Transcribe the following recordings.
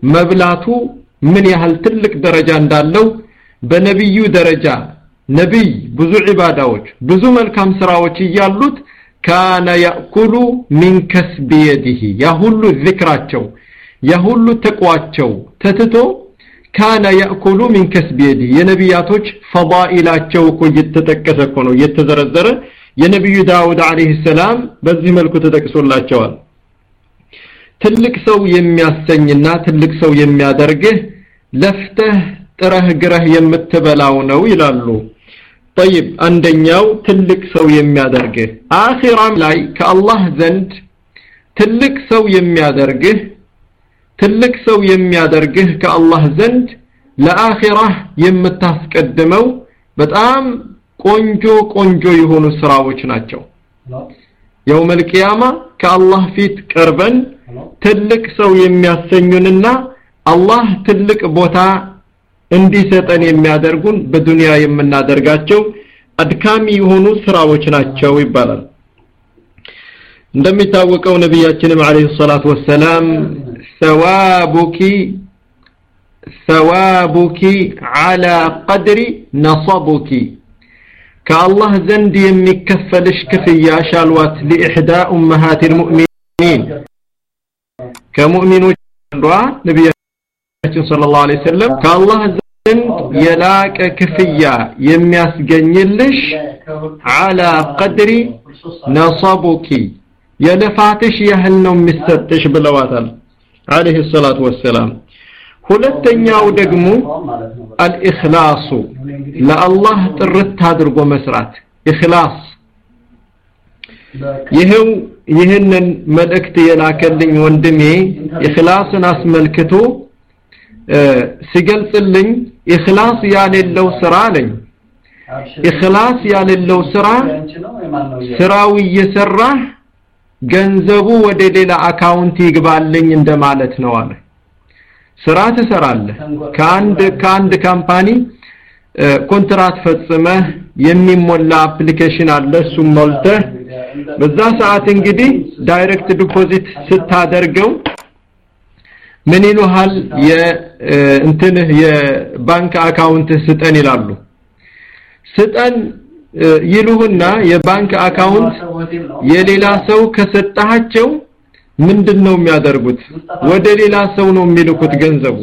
መብላቱ ምን ያህል ትልቅ ደረጃ እንዳለው በነብዩ ደረጃ ነብይ ብዙ ዒባዳዎች ብዙ መልካም ስራዎች እያሉት ካነ ያእኩሉ ሚን ከስቢ የዲህ ያ ሁሉ ዚክራቸው ያ ሁሉ ተቋቸው ተትቶ ካነ ያእኩሉ ሚን ከስቢ የዲህ የነቢያቶች ፈዳኢላቸው እኮ እየተጠቀሰ እኮ ነው እየተዘረዘረ የነቢዩ ዳውድ አለይሂ ሰላም በዚህ መልኩ ተጠቅሶላቸዋል ትልቅ ሰው የሚያሰኝና ትልቅ ሰው የሚያደርግህ ለፍተህ ጥረህ ግረህ የምትበላው ነው ይላሉ طيب አንደኛው ትልቅ ሰው የሚያደርግህ አኺራም ላይ ከአላህ ዘንድ ትልቅ ሰው የሚያደርግህ ትልቅ ሰው የሚያደርግህ ከአላህ ዘንድ ለአኺራህ የምታስቀድመው በጣም ቆንጆ ቆንጆ የሆኑ ስራዎች ናቸው የውመል ቂያማ ከአላህ ፊት ቀርበን ትልቅ ሰው የሚያሰኙንና አላህ ትልቅ ቦታ እንዲሰጠን የሚያደርጉን በዱንያ የምናደርጋቸው አድካሚ የሆኑ ስራዎች ናቸው ይባላል እንደሚታወቀው ነቢያችንም አለይሂ ሰላቱ ወሰላም ሰዋቡኪ ሰዋቡኪ አላ ቀድሪ ነصቡኪ ከአላህ ዘንድ የሚከፈልሽ ክፍያሽ አልዋት ሊኢሕዳ ኡመሃት ልሙእሚኒን ከሙእሚኖች አንዷ ነቢያችን ሰለላሁ ዐለይሂ ወሰለም ከአላህ ዘንድ የላቀ ክፍያ የሚያስገኝልሽ አላ ቀድሪ ነصቡኪ የልፋትሽ ያህል ነው የሚሰጥሽ ብለዋታል አለይሂ ሰላቱ ወሰላም ሁለተኛው ደግሞ አልኢኽላሱ ለአላህ ጥርት አድርጎ መስራት ኢኽላስ ይሄው ይህንን መልእክት የላከልኝ ወንድሜ ኢኽላስን አስመልክቶ ሲገልጽልኝ ኢኽላስ ያሌለው ስራ አለኝ ኢኽላስ ያሌለው ስራ ስራው እየሰራህ ገንዘቡ ወደ ሌላ አካውንት ይግባልኝ እንደማለት ነው አለ ስራ ትሰራለህ ከአንድ ከአንድ ካምፓኒ ኮንትራት ፈጽመህ የሚሞላ አፕሊኬሽን አለ እሱም ሞልተህ በዛ ሰዓት እንግዲህ ዳይሬክት ዲፖዚት ስታደርገው ምን ይሉሃል የእንትንህ የባንክ አካውንት ስጠን ይላሉ ስጠን ይሉህና የባንክ አካውንት የሌላ ሰው ከሰጣቸው ምንድነው የሚያደርጉት ወደ ሌላ ሰው ነው የሚልኩት ገንዘቡ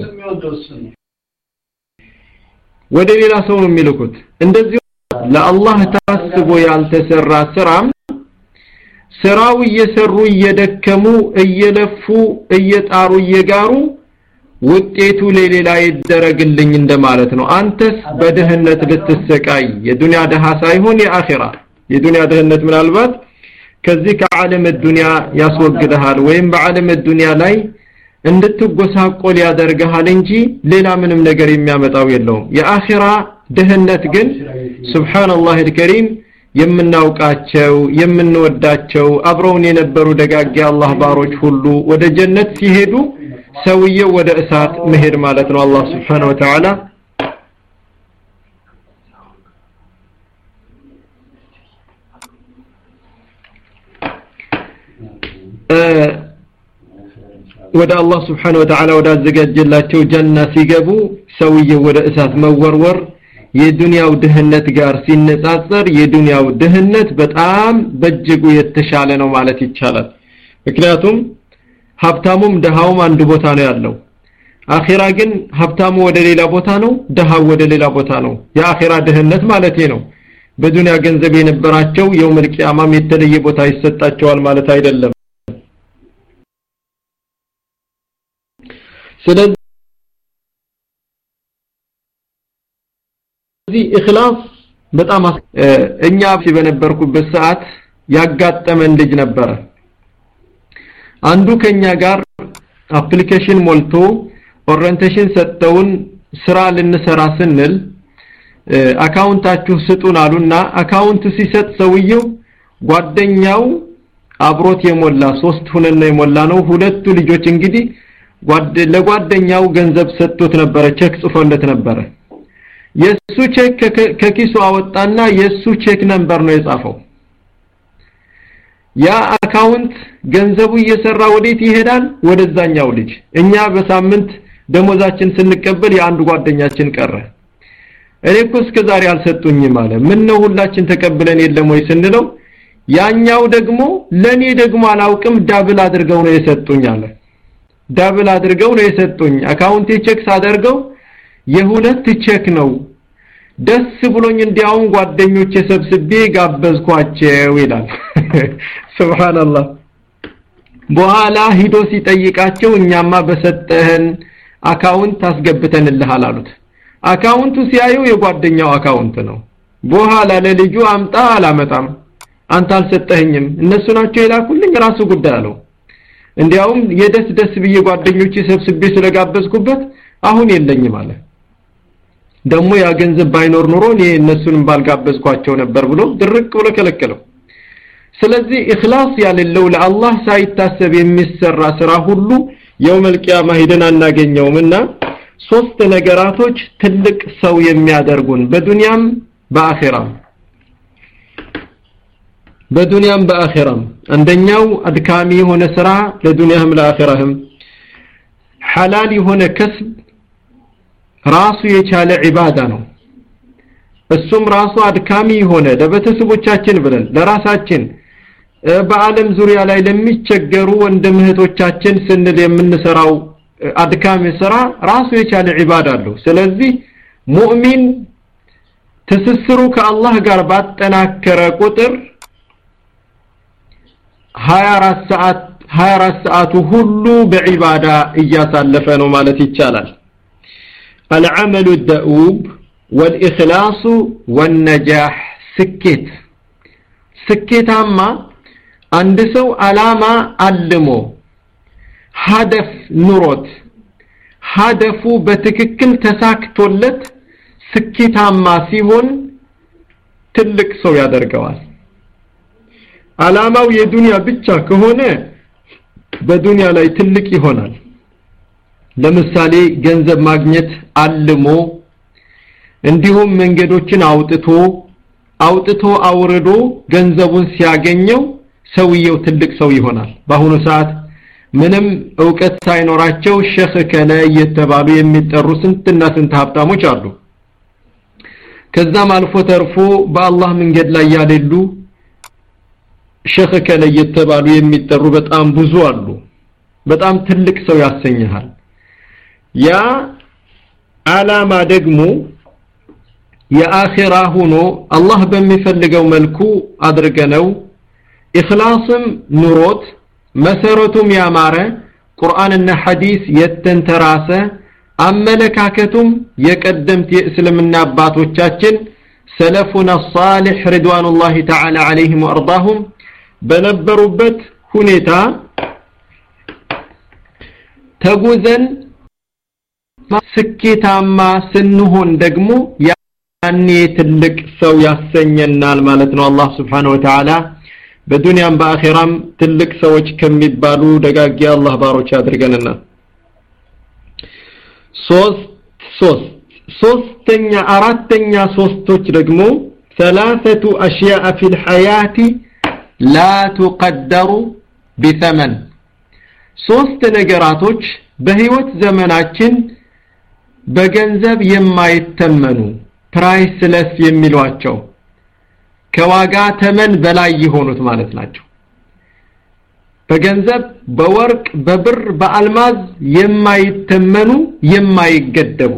ወደ ሌላ ሰው ነው የሚልኩት እንደዚህ ለአላህ ታስቦ ያልተሰራ ስራም ስራው እየሰሩ እየደከሙ እየለፉ እየጣሩ እየጋሩ ውጤቱ ለሌላ ይደረግልኝ እንደማለት ነው አንተስ በድህነት ልትሰቃይ የዱንያ ደሃ ሳይሆን የአኺራ የዱንያ ድህነት ምናልባት ከዚህ ከዓለም ዱንያ ያስወግድሃል ወይም በዓለም ዱንያ ላይ እንድትጎሳቆል ያደርግሃል እንጂ ሌላ ምንም ነገር የሚያመጣው የለውም የአኺራ ድህነት ግን ሱብሃንአላህ አልከሪም የምናውቃቸው የምንወዳቸው አብረውን የነበሩ ደጋግ አላህ ባሮች ሁሉ ወደ ጀነት ሲሄዱ ሰውየው ወደ እሳት መሄድ ማለት ነው አላህ Subhanahu Wa Ta'ala ወደ አላህ Subhanahu Wa Ta'ala ወደ አዘጋጀላቸው ጀና ሲገቡ ሰውየው ወደ እሳት መወርወር የዱንያው ድህነት ጋር ሲነጻጸር የዱንያው ድህነት በጣም በእጅጉ የተሻለ ነው ማለት ይቻላል ምክንያቱም ሀብታሙም ደሃውም አንድ ቦታ ነው ያለው አኺራ ግን ሀብታሙ ወደ ሌላ ቦታ ነው ደሃው ወደ ሌላ ቦታ ነው የአኺራ ድህነት ማለት ነው በዱንያ ገንዘብ የነበራቸው የውመል ቂያማም የተለየ ቦታ ይሰጣቸዋል ማለት አይደለም ስለዚህ ኢኽላስ በጣም እኛ በነበርኩበት ሰዓት ያጋጠመን ልጅ ነበረ አንዱ ከኛ ጋር አፕሊኬሽን ሞልቶ ኦሪየንቴሽን ሰጠውን ስራ ልንሰራ ስንል አካውንታችሁ ስጡን አሉና አካውንት ሲሰጥ ሰውየው ጓደኛው አብሮት የሞላ ሶስት ሁነን የሞላ ነው ሁለቱ ልጆች እንግዲህ ለጓደኛው ገንዘብ ሰጥቶት ነበረ ቼክ ጽፎለት ነበረ የሱ ቼክ ከኪሱ አወጣና የሱ ቼክ ነምበር ነው የጻፈው ያ አካውንት ገንዘቡ እየሰራ ወዴት ይሄዳል ወደዛኛው ልጅ እኛ በሳምንት ደሞዛችን ስንቀበል የአንድ ጓደኛችን ቀረ እኔ እኮ እስከ ዛሬ አልሰጡኝም አለ ምን ነው ሁላችን ተቀብለን የለም ወይ ስንለው ያኛው ደግሞ ለኔ ደግሞ አላውቅም ዳብል አድርገው ነው የሰጡኝ አለ ዳብል አድርገው ነው የሰጡኝ አካውንቴ ቼክ ሳደርገው የሁለት ቼክ ነው ደስ ብሎኝ እንዲያውም ጓደኞቼ ሰብስቤ ጋበዝኳቸው ይላል ሱብሃንአላህ በኋላ ሂዶ ሲጠይቃቸው እኛማ በሰጠህን አካውንት አስገብተንልሃል አሉት አካውንቱ ሲያየው የጓደኛው አካውንት ነው በኋላ ለልጁ አምጣ አላመጣም አንተ አልሰጠኸኝም እነሱ ናቸው የላኩልኝ ራሱ ጉዳይ አለው እንዲያውም የደስ ደስ ብዬ ጓደኞቼ ሰብስቤ ስለጋበዝኩበት አሁን የለኝም አለ ደግሞ ያ ገንዘብ ባይኖር ኑሮ እኔ እነሱንም ባልጋበዝኳቸው ነበር ብሎ ድርቅ ብሎ ከለከለው ስለዚህ ኢኽላስ ያለለው ለአላህ ሳይታሰብ የሚሰራ ስራ ሁሉ የውመል ቂያማ ሄደን አናገኘውምና ሶስት ነገራቶች ትልቅ ሰው የሚያደርጉን በዱንያም በአኺራም በዱንያም በአኺራም አንደኛው አድካሚ የሆነ ስራ ለዱንያህም ለአኺራህም ሐላል የሆነ ከስብ ራሱ የቻለ ዒባዳ ነው እሱም ራሱ አድካሚ የሆነ ለቤተሰቦቻችን ብለን ለራሳችን በዓለም ዙሪያ ላይ ለሚቸገሩ ወንድም እህቶቻችን ስንል የምንሰራው አድካሚ ስራ ራሱ የቻለ ዒባዳ አለው ስለዚህ ሙእሚን ትስስሩ ከአላህ ጋር ባጠናከረ ቁጥር 24 ሰዓት 24 ሰዓቱ ሁሉ በዒባዳ እያሳለፈ ነው ማለት ይቻላል العمل الدؤوب والإخلاص والنجاح ስኬት ስኬታማ አንድ ሰው አላማ አልሞ ሀደፍ ኑሮት ሀደፉ በትክክል ተሳክቶለት ስኬታማ ሲሆን ትልቅ ሰው ያደርገዋል አላማው የዱንያ ብቻ ከሆነ በዱንያ ላይ ትልቅ ይሆናል ለምሳሌ ገንዘብ ማግኘት አልሞ እንዲሁም መንገዶችን አውጥቶ አውጥቶ አውርዶ ገንዘቡን ሲያገኘው ሰውየው ትልቅ ሰው ይሆናል በአሁኑ ሰዓት ምንም እውቀት ሳይኖራቸው ሸህ ከለ እየተባሉ የሚጠሩ ስንትና ስንት ሀብታሞች አሉ ከዛም አልፎ ተርፎ በአላህ መንገድ ላይ ያሌሉ ሸህ ከለ እየተባሉ የሚጠሩ በጣም ብዙ አሉ በጣም ትልቅ ሰው ያሰኝሃል ያ አላማ ደግሞ የአኺራ ሆኖ አላህ በሚፈልገው መልኩ አድርገነው ኢኽላስም ኑሮት መሰረቱም ያማረ ቁርአንና ሐዲስ የተንተራሰ አመለካከቱም የቀደምት የእስልምና አባቶቻችን ሰለፉና ሷሊህ ሪድዋኑላሂ ተዓላ ዐለይሂም ወአርዳሁም በነበሩበት ሁኔታ ተጉዘን ስኬታማ ስንሆን ደግሞ ያኔ ትልቅ ሰው ያሰኘናል ማለት ነው አላህ Subhanahu Wa Ta'ala በዱንያም በአኺራም ትልቅ ሰዎች ከሚባሉ ደጋጊ አላህ ባሮች ያድርገንና ሶስት ሶስት ሶስተኛ አራተኛ ሶስቶች ደግሞ ثلاثه اشياء في الحياه لا تقدر بثمن ሶስት ነገራቶች በህይወት ዘመናችን በገንዘብ የማይተመኑ ፕራይስለስ የሚሏቸው ከዋጋ ተመን በላይ የሆኑት ማለት ናቸው በገንዘብ በወርቅ በብር በአልማዝ የማይተመኑ የማይገደቡ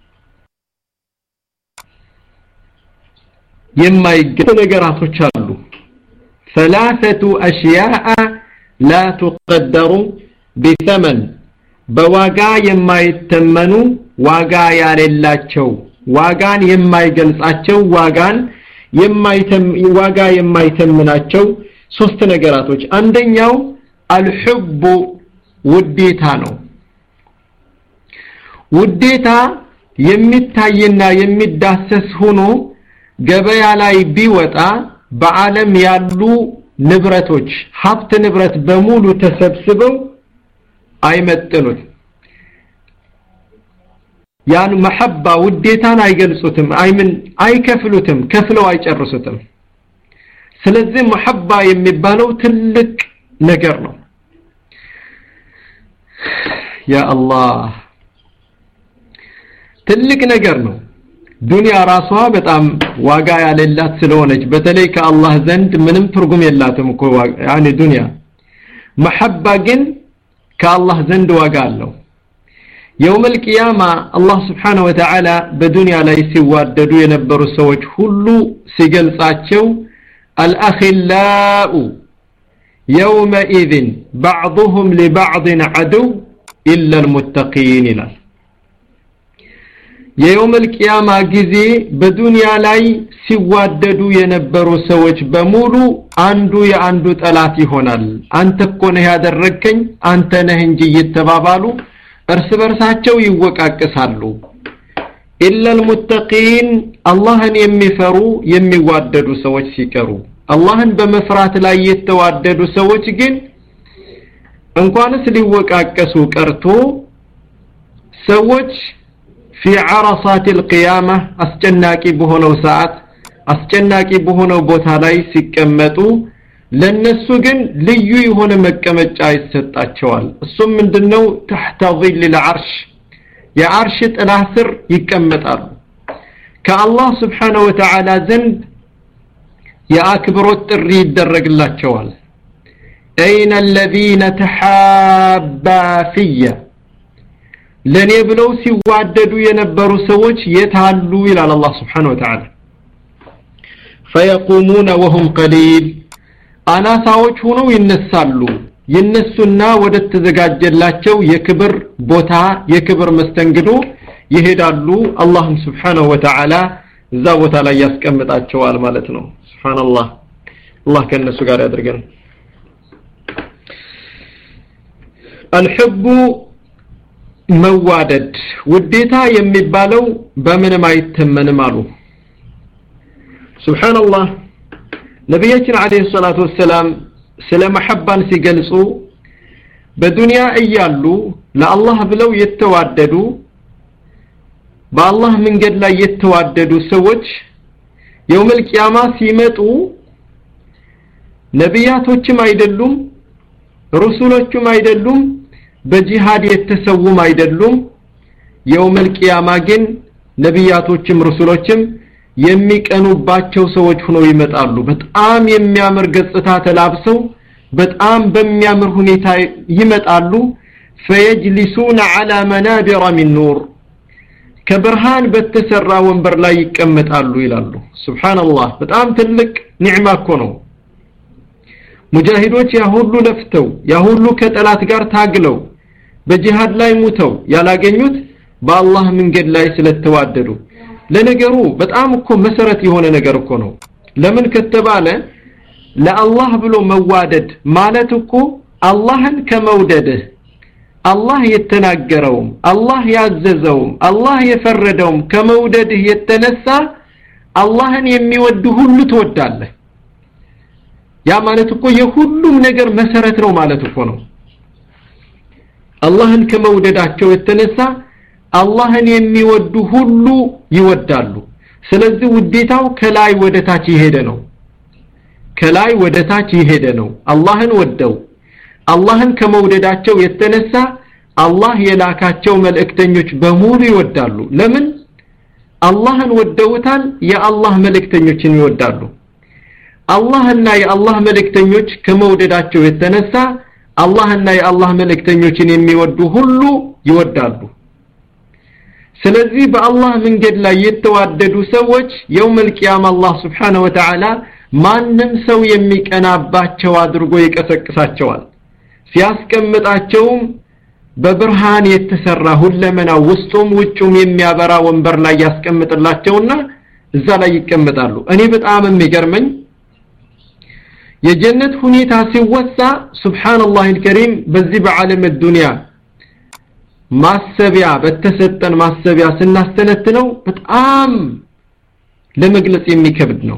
የማይገደቡ ነገራቶች አሉ ثلاثه اشياء لا تقدر بثمن በዋጋ የማይተመኑ ዋጋ ያሌላቸው ዋጋን የማይገልጻቸው ዋጋን የማይተም ዋጋ የማይተምናቸው ሶስት ነገራቶች አንደኛው አልሁብ ውዴታ ነው ውዴታ የሚታይና የሚዳሰስ ሆኖ ገበያ ላይ ቢወጣ በዓለም ያሉ ንብረቶች ሀብት ንብረት በሙሉ ተሰብስበው አይመጥኑት ያን መሐባ ውዴታን አይገልጹትም አይምን አይከፍሉትም ከፍለው አይጨርሱትም ስለዚህ መሐባ የሚባለው ትልቅ ነገር ነው ያ አላህ ትልቅ ነገር ነው ዱንያ ራሷ በጣም ዋጋ ያሌላት ስለሆነች በተለይ ከአላህ ዘንድ ምንም ትርጉም የላትም እኮ ያኒ ዱንያ መሐባ ግን ከአላህ ዘንድ ዋጋ አለው የውም القيامة አላህ Subhanahu Wa Ta'ala በዱንያ ላይ ሲዋደዱ የነበሩ ሰዎች ሁሉ ሲገልጻቸው الأخلاء يومئذ بعضهم لبعض عدو إلا المتقين ይላል የየውም القيامة ጊዜ በዱንያ ላይ ሲዋደዱ የነበሩ ሰዎች በሙሉ አንዱ የአንዱ ጠላት ይሆናል አንተ እኮ ነህ ያደረከኝ አንተ ነህ እንጂ እየተባባሉ እርስ በርሳቸው ይወቃቅሳሉ ኢላ المتقين አላህን የሚፈሩ የሚዋደዱ ሰዎች ሲቀሩ አላህን በመፍራት ላይ የተዋደዱ ሰዎች ግን እንኳንስ ሊወቃቀሱ ቀርቶ ሰዎች في عرصات القيامة አስጨናቂ በሆነው ሰዓት አስጨናቂ በሆነው ቦታ ላይ ሲቀመጡ ለነሱ ግን ልዩ የሆነ መቀመጫ ይሰጣቸዋል እሱም ምንድነው تحت ظل العرش የአርሽ ጥላ ስር ይቀመጣሉ ከአላህ Subhanahu Wa Ta'ala ዘንድ የአክብሮት ጥሪ ይደረግላቸዋል أين الذين تحابا فيا ለኔ ብለው ሲዋደዱ የነበሩ ሰዎች የታሉ ይላል አላህ Subhanahu Wa Ta'ala فيقومون وهم قليل አናሳዎች ሆነው ይነሳሉ ይነሱና ወደ ተዘጋጀላቸው የክብር ቦታ የክብር መስተንግዶ ይሄዳሉ አላህም Subhanahu Wa Ta'ala እዛ ቦታ ላይ ያስቀምጣቸዋል ማለት ነው ሱብሃንአላህ አላህ ከነሱ ጋር ያድርገን الحب መዋደድ ውዴታ የሚባለው በምንም አይተመንም አሉ ሱብሃንአላህ ነቢያችን አለይሂ ሰላቱ ወሰላም ስለ መሐባን ሲገልጹ በዱንያ እያሉ ለአላህ ብለው የተዋደዱ በአላህ መንገድ ላይ የተዋደዱ ሰዎች የውመል ቂያማ ሲመጡ ነቢያቶችም አይደሉም ሩሱሎችም አይደሉም በጂሃድ የተሰውም አይደሉም የውመል ቂያማ ግን ነቢያቶችም ሩሱሎችም የሚቀኑባቸው ሰዎች ሆነው ይመጣሉ በጣም የሚያምር ገጽታ ተላብሰው በጣም በሚያምር ሁኔታ ይመጣሉ فيجلسون على منابر من نور ከብርሃን በተሰራ ወንበር ላይ ይቀመጣሉ ይላሉ ሱብሃንአላህ በጣም ትልቅ ኒዕማ እኮ ነው ሙጃሂዶች ያ ሁሉ ለፍተው ያ ሁሉ ከጠላት ጋር ታግለው በጂሃድ ላይ ሙተው ያላገኙት በአላህ መንገድ ላይ ስለተዋደዱ ለነገሩ በጣም እኮ መሰረት የሆነ ነገር እኮ ነው ለምን ከተባለ ለአላህ ብሎ መዋደድ ማለት እኮ አላህን ከመውደድህ አላህ የተናገረውም አላህ ያዘዘውም አላህ የፈረደውም ከመውደድህ የተነሳ አላህን የሚወድ ሁሉ ትወዳለህ ያ ማለት እኮ የሁሉም ነገር መሰረት ነው ማለት እኮ ነው አላህን ከመውደዳቸው የተነሳ አላህን የሚወዱ ሁሉ ይወዳሉ ስለዚህ ውዴታው ከላይ ወደ ታች ይሄደ ነው ከላይ ወደ ታች ይሄደ ነው አላህን ወደው አላህን ከመውደዳቸው የተነሳ አላህ የላካቸው መልእክተኞች በሙሉ ይወዳሉ ለምን አላህን ወደውታል የአላህ መልእክተኞችን ይወዳሉ አላህና የአላህ መልእክተኞች ከመውደዳቸው የተነሳ አላህና የአላህ መልእክተኞችን የሚወዱ ሁሉ ይወዳሉ ስለዚህ በአላህ መንገድ ላይ የተዋደዱ ሰዎች የውመል ቂያማ አላህ Subhanahu Wa Ta'ala ማንም ሰው የሚቀናባቸው አድርጎ ይቀሰቅሳቸዋል ሲያስቀምጣቸውም በብርሃን የተሰራ ሁለመና ውስጡም ውጩም የሚያበራ ወንበር ላይ ያስቀምጥላቸውና እዛ ላይ ይቀመጣሉ እኔ በጣም የሚገርመኝ የጀነት ሁኔታ ሲወሳ ሱብሃንአላህ አልከሪም በዚህ በዓለም ዱንያ ማሰቢያ በተሰጠን ማሰቢያ ስናስተነትነው በጣም ለመግለጽ የሚከብድ ነው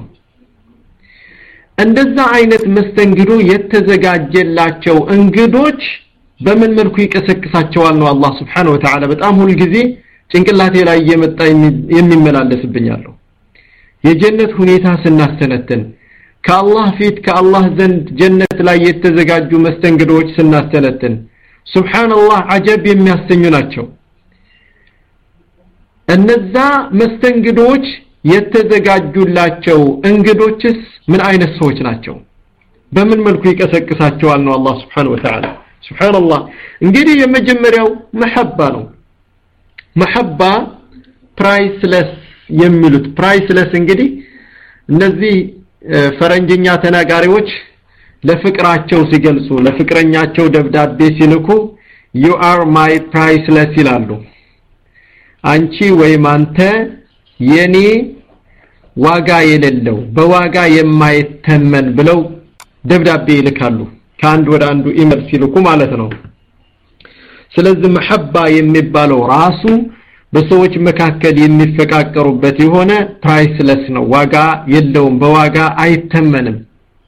እንደዛ አይነት መስተንግዶ የተዘጋጀላቸው እንግዶች በምን መልኩ ይቀሰቅሳቸዋል ነው አላህ Subhanahu Wa Ta'ala በጣም ሁል ጊዜ ጭንቅላቴ ላይ እየመጣ የሚመላለስብኛለሁ የጀነት ሁኔታ ስናስተነትን ከአላህ ፊት ከአላህ ዘንድ ጀነት ላይ የተዘጋጁ መስተንግዶዎች ስናስተነትን ሱብሃንአላህ አጀብ የሚያሰኙ ናቸው እነዛ መስተንግዶች የተዘጋጁላቸው እንግዶችስ ምን አይነት ሰዎች ናቸው በምን መልኩ ይቀሰቅሳቸዋል ነው አላህ Subhanahu Wa Ta'ala Subhanallah እንግዲህ የመጀመሪያው መሐባ ነው መሐባ ፕራይስለስ የሚሉት ፕራይስለስ እንግዲህ እነዚህ ፈረንጅኛ ተናጋሪዎች ለፍቅራቸው ሲገልጹ ለፍቅረኛቸው ደብዳቤ ሲልኩ you are my priceless ይላሉ አንቺ ወይም አንተ የኔ ዋጋ የሌለው በዋጋ የማይተመን ብለው ደብዳቤ ይልካሉ ከአንድ ወደ አንዱ ኢሜል ሲልኩ ማለት ነው ስለዚህ መሐባ የሚባለው ራሱ በሰዎች መካከል የሚፈቃቀሩበት የሆነ ፕራይስለስ ነው ዋጋ የለውም በዋጋ አይተመንም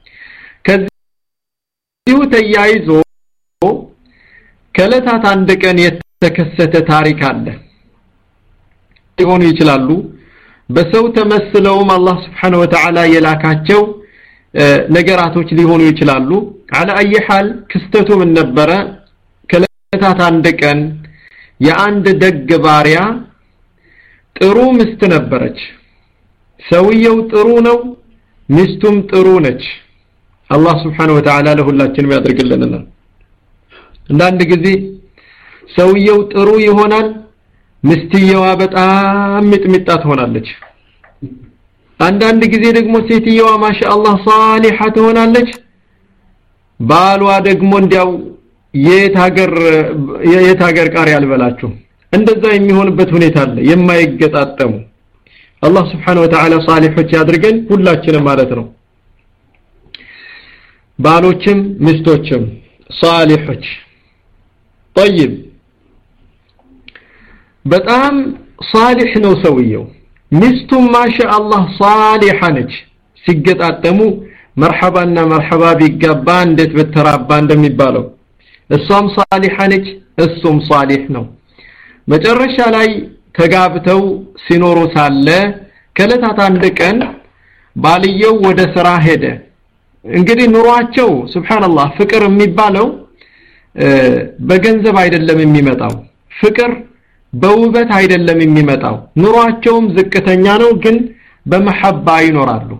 ከዚሁ ተያይዞ ከለታት አንድ ቀን የተከሰተ ታሪክ አለ ሊሆኑ ይችላሉ በሰው ተመስለውም አላህ Subhanahu Wa Ta'ala የላካቸው ነገራቶች ሊሆኑ ይችላሉ على اي حال ክስተቱ ምን ነበረ ከለታት አንድ ቀን የአንድ ደግ ባሪያ ጥሩ ምስት ነበረች ሰውየው ጥሩ ነው ሚስቱም ጥሩ ነች አላህ Subhanahu Wa Ta'ala ለሁላችንም ያድርግልንና አንዳንድ ጊዜ ሰውየው ጥሩ ይሆናል ምስትየዋ በጣም ሚጥሚጣ ትሆናለች አንዳንድ ጊዜ ደግሞ ሴትየዋ ማሻአላህ ሳሊሃ ትሆናለች ባሏ ደግሞ እንዲያው የት ሀገር የት ሀገር ቃሪ ያልበላችሁ እንደዛ የሚሆንበት ሁኔታ አለ የማይገጣጠሙ አላህ Subhanahu Wa Ta'ala ሳሊሖች ያድርገን ሁላችንም ማለት ነው ባሎችም ሚስቶችም ሳሊሖች طيب በጣም ሳሊህ ነው ሰውየው ሚስቱም ማሻአላህ ሳሊሃ ነች ሲገጣጠሙ መርሐባና መርሐባ ቢጋባ እንዴት በተራባ እንደሚባለው እሷም ሳሊሃ ነች እሱም ሳሊህ ነው መጨረሻ ላይ ተጋብተው ሲኖሩ ሳለ ከለታት አንድ ቀን ባልየው ወደ ስራ ሄደ እንግዲህ ኑሯቸው ሱብሃንአላህ ፍቅር የሚባለው በገንዘብ አይደለም የሚመጣው ፍቅር በውበት አይደለም የሚመጣው ኑሯቸውም ዝቅተኛ ነው ግን በመሐባ ይኖራሉ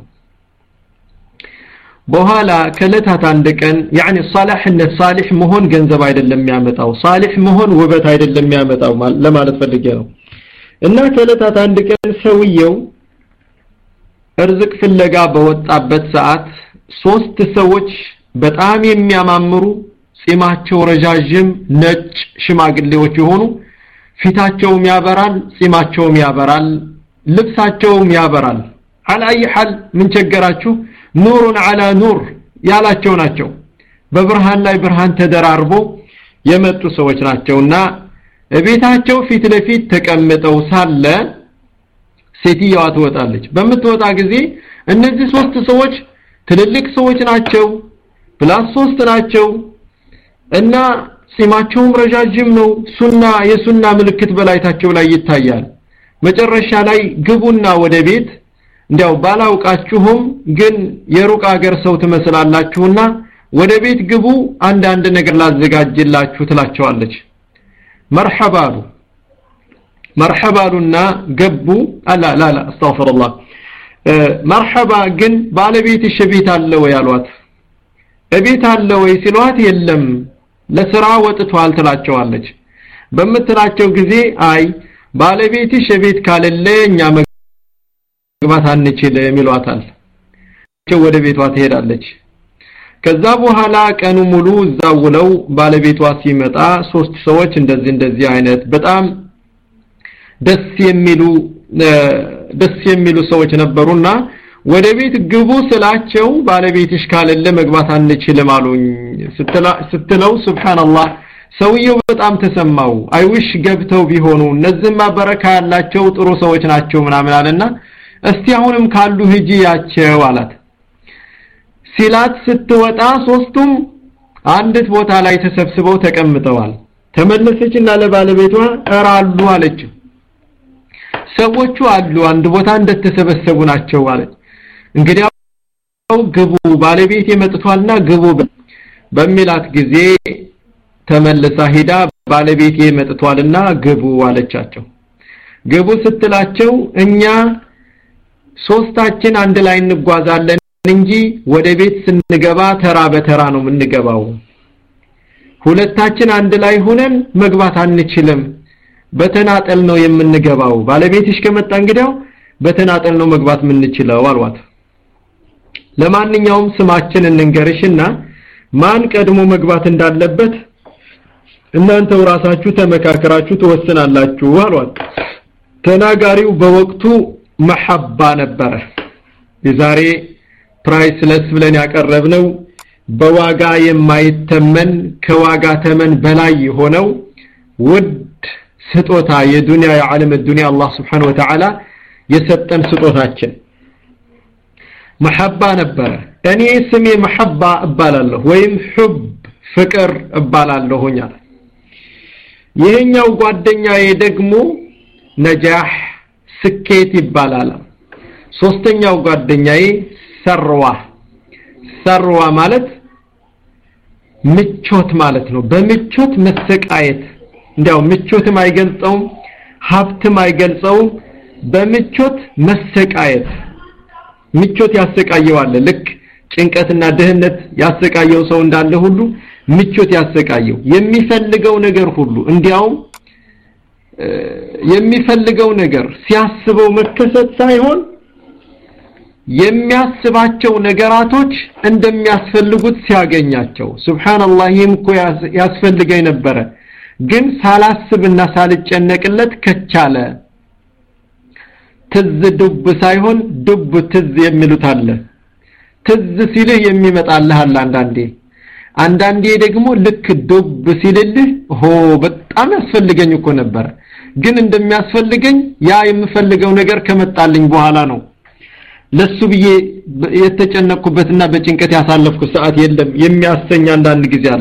በኋላ ከለታት አንድ ቀን يعني صالحነት ሳሊህ መሆን ገንዘብ አይደለም የሚያመጣው ሳሊህ መሆን ውበት አይደለም የሚያመጣው ለማለት ፈልጌ ነው እና ከለታት አንድ ቀን ሰውየው እርዝቅ ፍለጋ በወጣበት ሰዓት ሶስት ሰዎች በጣም የሚያማምሩ ጺማቸው ረጃጅም ነጭ ሽማግሌዎች የሆኑ ፊታቸውም ያበራል ጺማቸውም ያበራል ልብሳቸውም ያበራል على اي حال ምን ቸገራችሁ ኑሩን على ኑር ያላቸው ናቸው በብርሃን ላይ ብርሃን ተደራርቦ የመጡ ሰዎች ናቸውና ቤታቸው ፊት ለፊት ተቀምጠው ሳለ ሴትየዋ ትወጣለች በምትወጣ ጊዜ እነዚህ ሶስት ሰዎች ትልልቅ ሰዎች ናቸው ፕላስ ሶስት ናቸው እና ጺማቸውም ረጃጅም ነው ሱና የሱና ምልክት በላይታቸው ላይ ይታያል መጨረሻ ላይ ግቡና ወደ ቤት እንዲያው ባላውቃችሁም ግን የሩቅ ሀገር ሰው ትመስላላችሁና ወደ ቤት ግቡ አንዳንድ ነገር ላዘጋጅላችሁ ትላቸዋለች መርሐባሉ መርሐባሉና ገቡ አላ ላ ላ አስተግፍሩላህ መርሐባ ግን ባለቤትሽ ቤት አለ ወይ አሏት እቤት አለ ወይ ሲሏት የለም ለስራ ወጥቷል ትላቸዋለች በምትላቸው ጊዜ አይ ባለቤትሽ ቤት ካለለ እኛ መግባት አንችልም ይሏታል ወደ ቤቷ ትሄዳለች ከዛ በኋላ ቀኑ ሙሉ እዛው ውለው ባለቤቷ ሲመጣ ሶስት ሰዎች እንደዚህ እንደዚህ አይነት በጣም ደስ የሚሉ ደስ የሚሉ ሰዎች ነበሩና ወደ ቤት ግቡ ስላቸው ባለቤትሽ ካለለ መግባት አንችልም አሉኝ ስትለው ሱብሃንአላህ ሰውየው በጣም ተሰማው አይውሽ ገብተው ቢሆኑ እነዚህማ በረካ ያላቸው ጥሩ ሰዎች ናቸው ምናምን አለና እስቲ አሁንም ካሉ ሂጂ ያቸው አላት ሲላት ስትወጣ ሶስቱም አንዲት ቦታ ላይ ተሰብስበው ተቀምጠዋል ተመለሰችና ለባለቤቷ እራሉ አለችው ሰዎቹ አሉ አንድ ቦታ እንደተሰበሰቡ ናቸው አለች እንግዲያው ግቡ ባለቤት መጥቷልና ግቡ በሚላት ጊዜ ተመልሳ ሄዳ ባለቤት መጥቷልና ግቡ አለቻቸው ግቡ ስትላቸው እኛ ሶስታችን አንድ ላይ እንጓዛለን እንጂ ወደ ቤት ስንገባ ተራ በተራ ነው የምንገባው ሁለታችን አንድ ላይ ሆነን መግባት አንችልም በተናጠል ነው የምንገባው ባለቤትሽ ከመጣ እንግዲያው በተናጠል ነው መግባት የምንችለው አልዋት ለማንኛውም ስማችን እንንገርሽና ማን ቀድሞ መግባት እንዳለበት እናንተው ራሳችሁ ተመካከራችሁ ትወስናላችሁ አሏት ተናጋሪው በወቅቱ መሐባ ነበረ የዛሬ ፕራይስለስ ብለን ያቀረብነው በዋጋ የማይተመን ከዋጋ ተመን በላይ የሆነው ውድ ስጦታ የዱንያ የዓለም ዱንያ አላህ Subhanahu Wa Ta'ala የሰጠን ስጦታችን መሐባ ነበረ እኔ ስሜ መሐባ እባላለሁ ወይም ሑብ ፍቅር እባላለሁኝ አለ ይሄኛው ጓደኛዬ ደግሞ ነጃህ ስኬት ይባላል ሶስተኛው ጓደኛዬ ሰርዋ ሰርዋ ማለት ምቾት ማለት ነው በምቾት መሰቃየት እንዲያው ምቾትም አይገልጸውም ሀብትም አይገልጸውም በምቾት መሰቃየት ምቾት ያሰቃየዋል ልክ ጭንቀትና ድህነት ያሰቃየው ሰው እንዳለ ሁሉ ምቾት ያሰቃየው የሚፈልገው ነገር ሁሉ እንዲያውም የሚፈልገው ነገር ሲያስበው መከሰት ሳይሆን የሚያስባቸው ነገራቶች እንደሚያስፈልጉት ሲያገኛቸው ሱብሃንአላህ ይህም እኮ ያስፈልገኝ ነበረ ግን ሳላስብና ሳልጨነቅለት ከቻለ ትዝ ዱብ ሳይሆን ዱብ ትዝ የሚሉት አለ ትዝ ሲልህ የሚመጣልህ አለ አንዳንዴ አንዳንዴ ደግሞ ልክ ዱብ ሲልልህ ሆ በጣም ያስፈልገኝ እኮ ነበረ ግን እንደሚያስፈልገኝ ያ የምፈልገው ነገር ከመጣልኝ በኋላ ነው ለሱ ብዬ የተጨነቅኩበትና በጭንቀት ያሳለፍኩት ሰዓት የለም የሚያሰኝ አንዳንድ ጊዜ አለ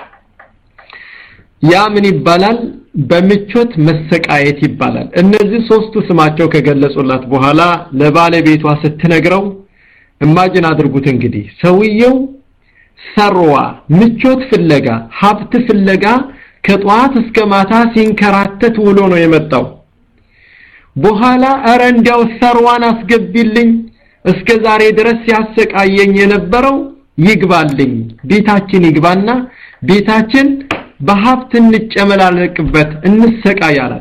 ያ ምን ይባላል በምቾት መሰቃየት ይባላል እነዚህ ሶስቱ ስማቸው ከገለጹላት በኋላ ለባለቤቷ ስትነግረው እማጅን አድርጉት እንግዲህ ሰውየው ሰርዋ ምቾት ፍለጋ ሀብት ፍለጋ ከጧት እስከ ማታ ሲንከራተት ውሎ ነው የመጣው በኋላ አረ እንዲያው ሰርዋን አስገቢልኝ እስከ ዛሬ ድረስ ሲያሰቃየኝ የነበረው ይግባልኝ ቤታችን ይግባና ቤታችን በሀብት እንጨመላለቅበት እንሰቃያላት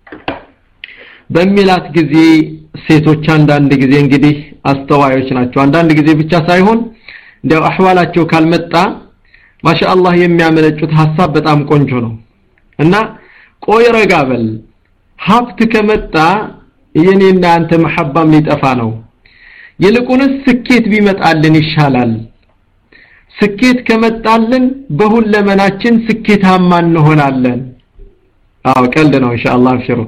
በሚላት ጊዜ ሴቶች አንዳንድ ጊዜ እንግዲህ አስተዋዮች ናቸው አንዳንድ ጊዜ ብቻ ሳይሆን እንዲያው አህዋላቸው ካልመጣ ማሻአላህ የሚያመነጩት ሐሳብ በጣም ቆንጆ ነው እና ቆይ ረጋ በል ሀብት ከመጣ የኔና አንተ መሐባም ሊጠፋ ነው ይልቁንስ ስኬት ቢመጣልን ይሻላል ስኬት ከመጣልን በሁለመናችን ስኬታማ እንሆናለን አዎ ቀልድ ነው ኢንሻአላህ አብሽሩ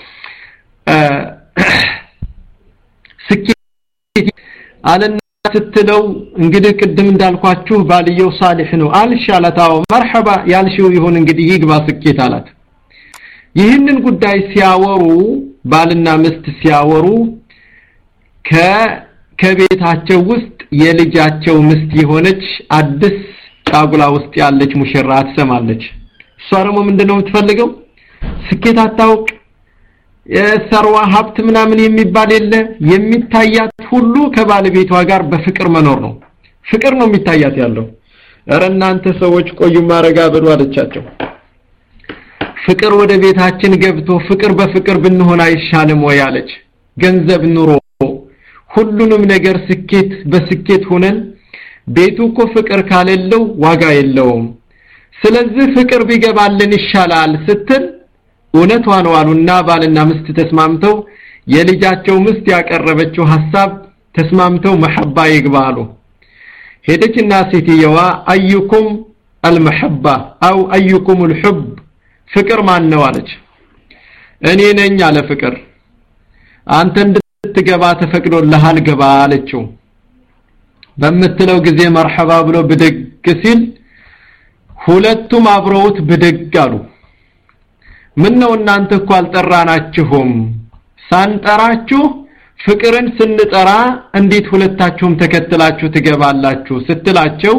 ስኬት አለና ስትለው እንግዲህ ቅድም እንዳልኳችሁ ባልየው ሳሊህ ነው አልሻለታው መርሐባ ያልሽው ይሁን እንግዲህ ይግባ ስኬት አላት ይህንን ጉዳይ ሲያወሩ ባልና ምስት ሲያወሩ ከ ከቤታቸው ውስጥ የልጃቸው ምስት የሆነች አዲስ ጫጉላ ውስጥ ያለች ሙሽራ ትሰማለች እሷ ደግሞ ምንድነው የምትፈልገው ስኬት አታውቅ የሰርዋ ሀብት ምናምን የሚባል የለ የሚታያት ሁሉ ከባለቤቷ ጋር በፍቅር መኖር ነው ፍቅር ነው የሚታያት ያለው እረ እናንተ ሰዎች ቆዩ ማረጋ በሉ አለቻቸው ፍቅር ወደ ቤታችን ገብቶ ፍቅር በፍቅር ብንሆን አይሻልም ወይ አለች ገንዘብ ኑሮ ሁሉንም ነገር ስኬት በስኬት ሆነን ቤቱ እኮ ፍቅር ካለለው ዋጋ የለውም ስለዚህ ፍቅር ቢገባልን ይሻላል ስትል እውነቷ ነው አሉና ባልና ምስት ተስማምተው የልጃቸው ምስት ያቀረበችው ሐሳብ ተስማምተው መሐባ ይግባሉ ሄደችና ሴትየዋ አዩኩም አልመሐባ አው አዩኩም الحب ፍቅር ማን ነው አለች እኔ ነኝ አለ ፍቅር አንተ እንድትገባ ተፈቅዶልሃል ገባ አለችው በምትለው ጊዜ መርሐባ ብሎ ብድግ ሲል ሁለቱም አብረውት ብድግ አሉ ምን ነው እናንተ እኮ አልጠራናችሁም ሳንጠራችሁ ፍቅርን ስንጠራ እንዴት ሁለታችሁም ተከትላችሁ ትገባላችሁ ስትላቸው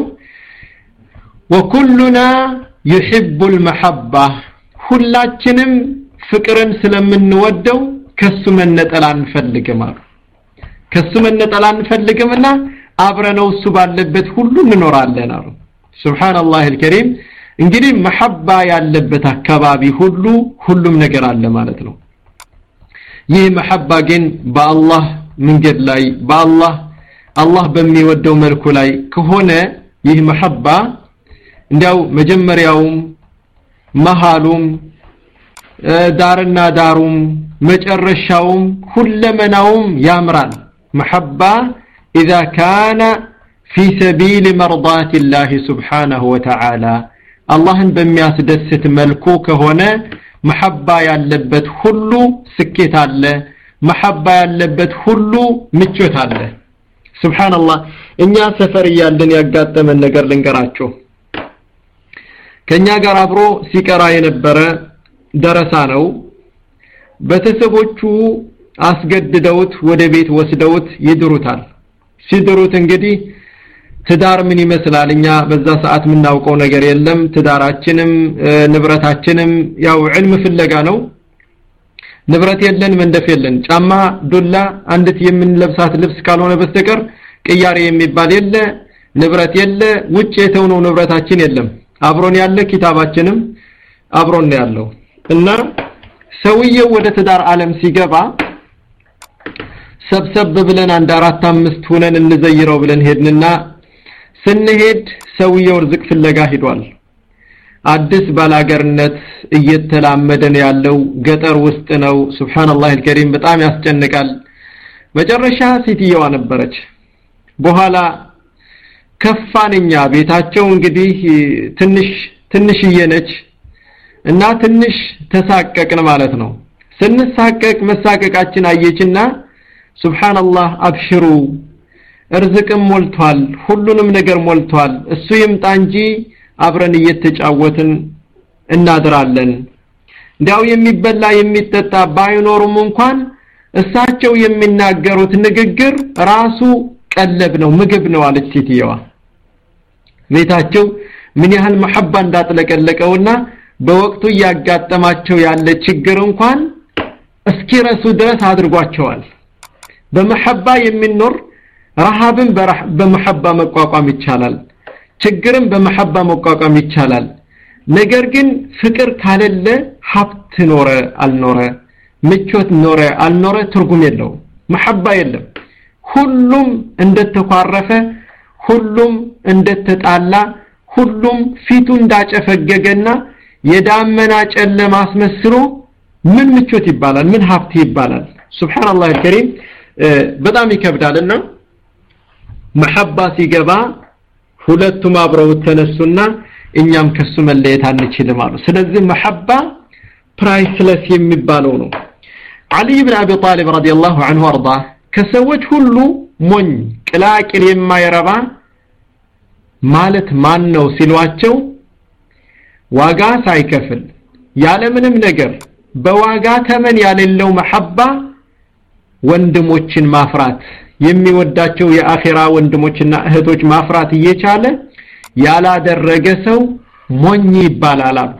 ወኩሉና يحب المحبة ሁላችንም ፍቅርን ስለምንወደው ከሱ መነጠል አንፈልግም አሉ ከሱ መነጠል አንፈልግምና አብረነው እሱ ባለበት ሁሉ እንኖራለን አሉ ሱብሃንአላህ አልከሪም እንግዲህ መሐባ ያለበት አካባቢ ሁሉ ሁሉም ነገር አለ ማለት ነው ይህ መሐባ ግን በአላህ መንገድ ላይ በአላህ አላህ በሚወደው መልኩ ላይ ከሆነ ይህ መሐባ እንዲያው መጀመሪያውም መሃሉም ዳርና ዳሩም መጨረሻውም ሁለመናውም ያምራል መሐባ إذا كان في سبيل مرضات الله سبحانه وتعالى አላህን በሚያስደስት መልኩ ከሆነ መሐባ ያለበት ሁሉ ስኬት አለ መሐባ ያለበት ሁሉ ምቾት አለ ሱብሃንአላህ እኛ ሰፈር እያለን ያጋጠመን ነገር ልንገራችሁ ከኛ ጋር አብሮ ሲቀራ የነበረ ደረሳ ነው ቤተሰቦቹ አስገድደውት ወደ ቤት ወስደውት ይድሩታል ሲድሩት እንግዲህ ትዳር ምን ይመስላል እኛ በዛ ሰዓት የምናውቀው ነገር የለም ትዳራችንም ንብረታችንም ያው ዕልም ፍለጋ ነው ንብረት የለን መንደፍ የለን ጫማ ዱላ አንዲት የምንለብሳት ልብስ ካልሆነ በስተቀር ቅያሬ የሚባል የለ ንብረት የለ ውጭ የተውነው ንብረታችን የለም አብሮን ያለ ኪታባችንም አብሮን ያለው እና ሰውየው ወደ ትዳር ዓለም ሲገባ ሰብሰብ ብለን አንድ አራት አምስት ሆነን እንዘይረው ብለን ሄድንና ስንሄድ ሰውየው ርዝቅ ፍለጋ ሂዷል አዲስ ባላገርነት እየተላመደ ነው ያለው ገጠር ውስጥ ነው ሱብሃንአላህ አልከሪም በጣም ያስጨንቃል መጨረሻ ሴትየዋ ነበረች በኋላ ከፋንኛ ቤታቸው እንግዲህ ትንሽ ትንሽዬ ነች እና ትንሽ ተሳቀቅን ማለት ነው ስንሳቀቅ መሳቀቃችን አየችና ሱብሃንአላህ አብሽሩ እርዝቅም ሞልቷል ሁሉንም ነገር ሞልቷል እሱ ይምጣ እንጂ አብረን እየተጫወትን እናድራለን እንዲያው የሚበላ የሚጠጣ ባይኖሩም እንኳን እሳቸው የሚናገሩት ንግግር ራሱ ቀለብ ነው ምግብ ነው አለች ሴትየዋ ቤታቸው ምን ያህል መሐባ እንዳጥለቀለቀውና በወቅቱ እያጋጠማቸው ያለ ችግር እንኳን እስኪረሱ ድረስ አድርጓቸዋል በመሐባ የሚኖር ረሃብን በመሐባ መቋቋም ይቻላል ችግርን በመሐባ መቋቋም ይቻላል ነገር ግን ፍቅር ካለለ ሀብት ኖረ አልኖረ ምቾት ኖረ አልኖረ ትርጉም የለው መሐባ የለም ሁሉም እንደተኳረፈ ሁሉም እንደተጣላ ሁሉም ፊቱ እንዳጨፈገገና የዳመና ጨለማ አስመስሎ ምን ምቾት ይባላል ምን ሀብት ይባላል ሱብሃንአላህ አልከሪም በጣም ይከብዳልና መሐባ ሲገባ ሁለቱም አብረው ተነሱና እኛም ከሱ መለየት አንችልም አሉ ስለዚህ መሐባ ፕራይስለስ የሚባለው ነው አሊ ብን አቢ ጣሊብ ረዲየላሁ ዐንሁ አርዳ ከሰዎች ሁሉ ሞኝ ቅላቅል የማይረባ ማለት ማን ነው ሲሏቸው ዋጋ ሳይከፍል ያለምንም ነገር በዋጋ ተመን ያሌለው መሐባ ወንድሞችን ማፍራት የሚወዳቸው የአኺራ ወንድሞችና እህቶች ማፍራት እየቻለ ያላደረገ ሰው ሞኝ ይባላል አሉ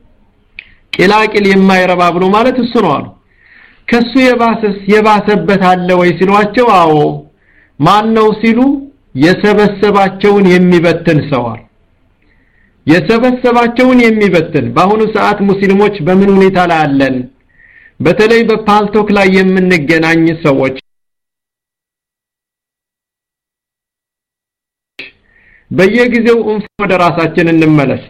ቂላቂል የማይረባ ብሎ ማለት እሱ ነው አሉ ከሱ የባሰስ የባሰበት አለ ወይ ሲሏቸው አዎ ማን ነው ሲሉ የሰበሰባቸውን የሚበትን ሰዋል የሰበሰባቸውን የሚበትን በአሁኑ ሰዓት ሙስሊሞች በምን ሁኔታ ላይ አለን በተለይ በፓልቶክ ላይ የምንገናኝ ሰዎች በየጊዜው እንፍ ወደ ራሳችን እንመለስ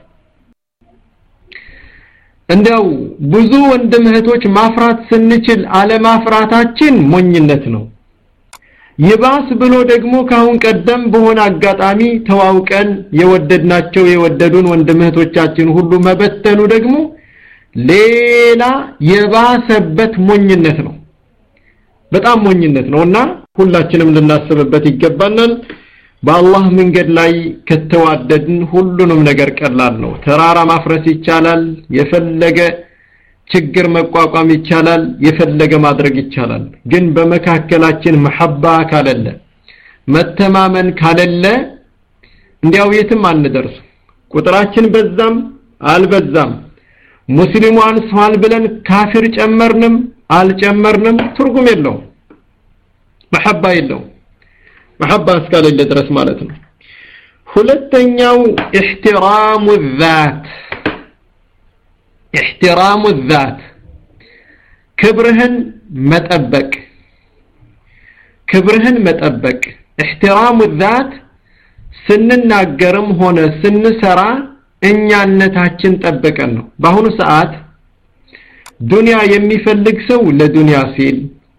እንደው ብዙ ወንድም እህቶች ማፍራት ስንችል አለማፍራታችን ሞኝነት ነው ይባስ ብሎ ደግሞ ካሁን ቀደም በሆነ አጋጣሚ ተዋውቀን የወደድናቸው የወደዱን ወንድም እህቶቻችን ሁሉ መበተኑ ደግሞ ሌላ የባሰበት ሞኝነት ነው በጣም ሞኝነት ነውና ሁላችንም ልናስብበት ይገባናል በአላህ መንገድ ላይ ከተዋደድን ሁሉንም ነገር ቀላል ነው ተራራ ማፍረስ ይቻላል የፈለገ ችግር መቋቋም ይቻላል የፈለገ ማድረግ ይቻላል ግን በመካከላችን መሐባ ካለለ መተማመን ካለለ እንዲያው የትም አንደርስ ቁጥራችን በዛም አልበዛም ሙስሊሙ አንሷል ብለን ካፊር ጨመርንም አልጨመርንም ትርጉም የለውም መሐባ የለውም መሐባ እስካሌለ ድረስ ማለት ነው ሁለተኛው احترام الذات احترام الذات ክብርህን መጠበቅ ክብርህን መጠበቅ احترام الذات ስንናገርም ሆነ ስንሰራ እኛነታችን ጠብቀን ነው በአሁኑ ሰዓት ዱንያ የሚፈልግ ሰው ለዱንያ ሲል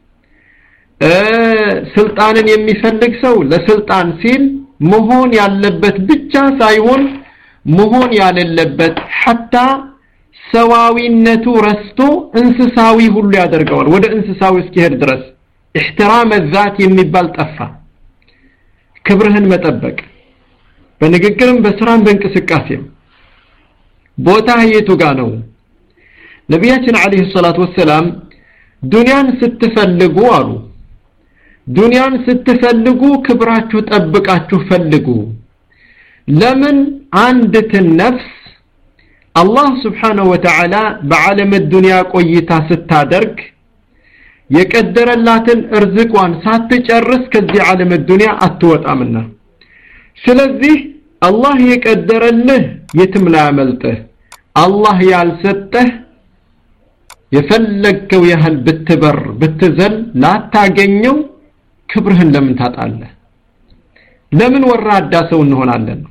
ስልጣንን የሚፈልግ ሰው ለስልጣን ሲል መሆን ያለበት ብቻ ሳይሆን መሆን ያለለበት ሐታ ሰዋዊነቱ ረስቶ እንስሳዊ ሁሉ ያደርገዋል ወደ እንስሳዊ እስኪሄድ ድረስ احترام الذات የሚባል ጠፋ ክብርህን መጠበቅ በንግግርም በስራም በእንቅስቃሴም ቦታ የቱ ጋር ነው ነቢያችን አለይሂ ሰላቱ ወሰላም ዱንያን ስትፈልጉ አሉ ዱንያን ስትፈልጉ ክብራችሁ ጠብቃችሁ ፈልጉ ለምን አንድትን ነፍስ አላህ ስብሓንሁ ወተዓላ በዓለም ዱንያ ቆይታ ስታደርግ የቀደረላትን እርዝቋን ሳትጨርስ ከዚህ ዓለም ዱንያ አትወጣምና ስለዚህ አላህ የቀደረልህ የትም ላያመልጥህ አላህ ያልሰጠህ የፈለግከው ያህል ብትበር ብትዘል ላታገኘው ክብርህን ለምን ታጣለህ ለምን ወራዳ ሰው እንሆናለን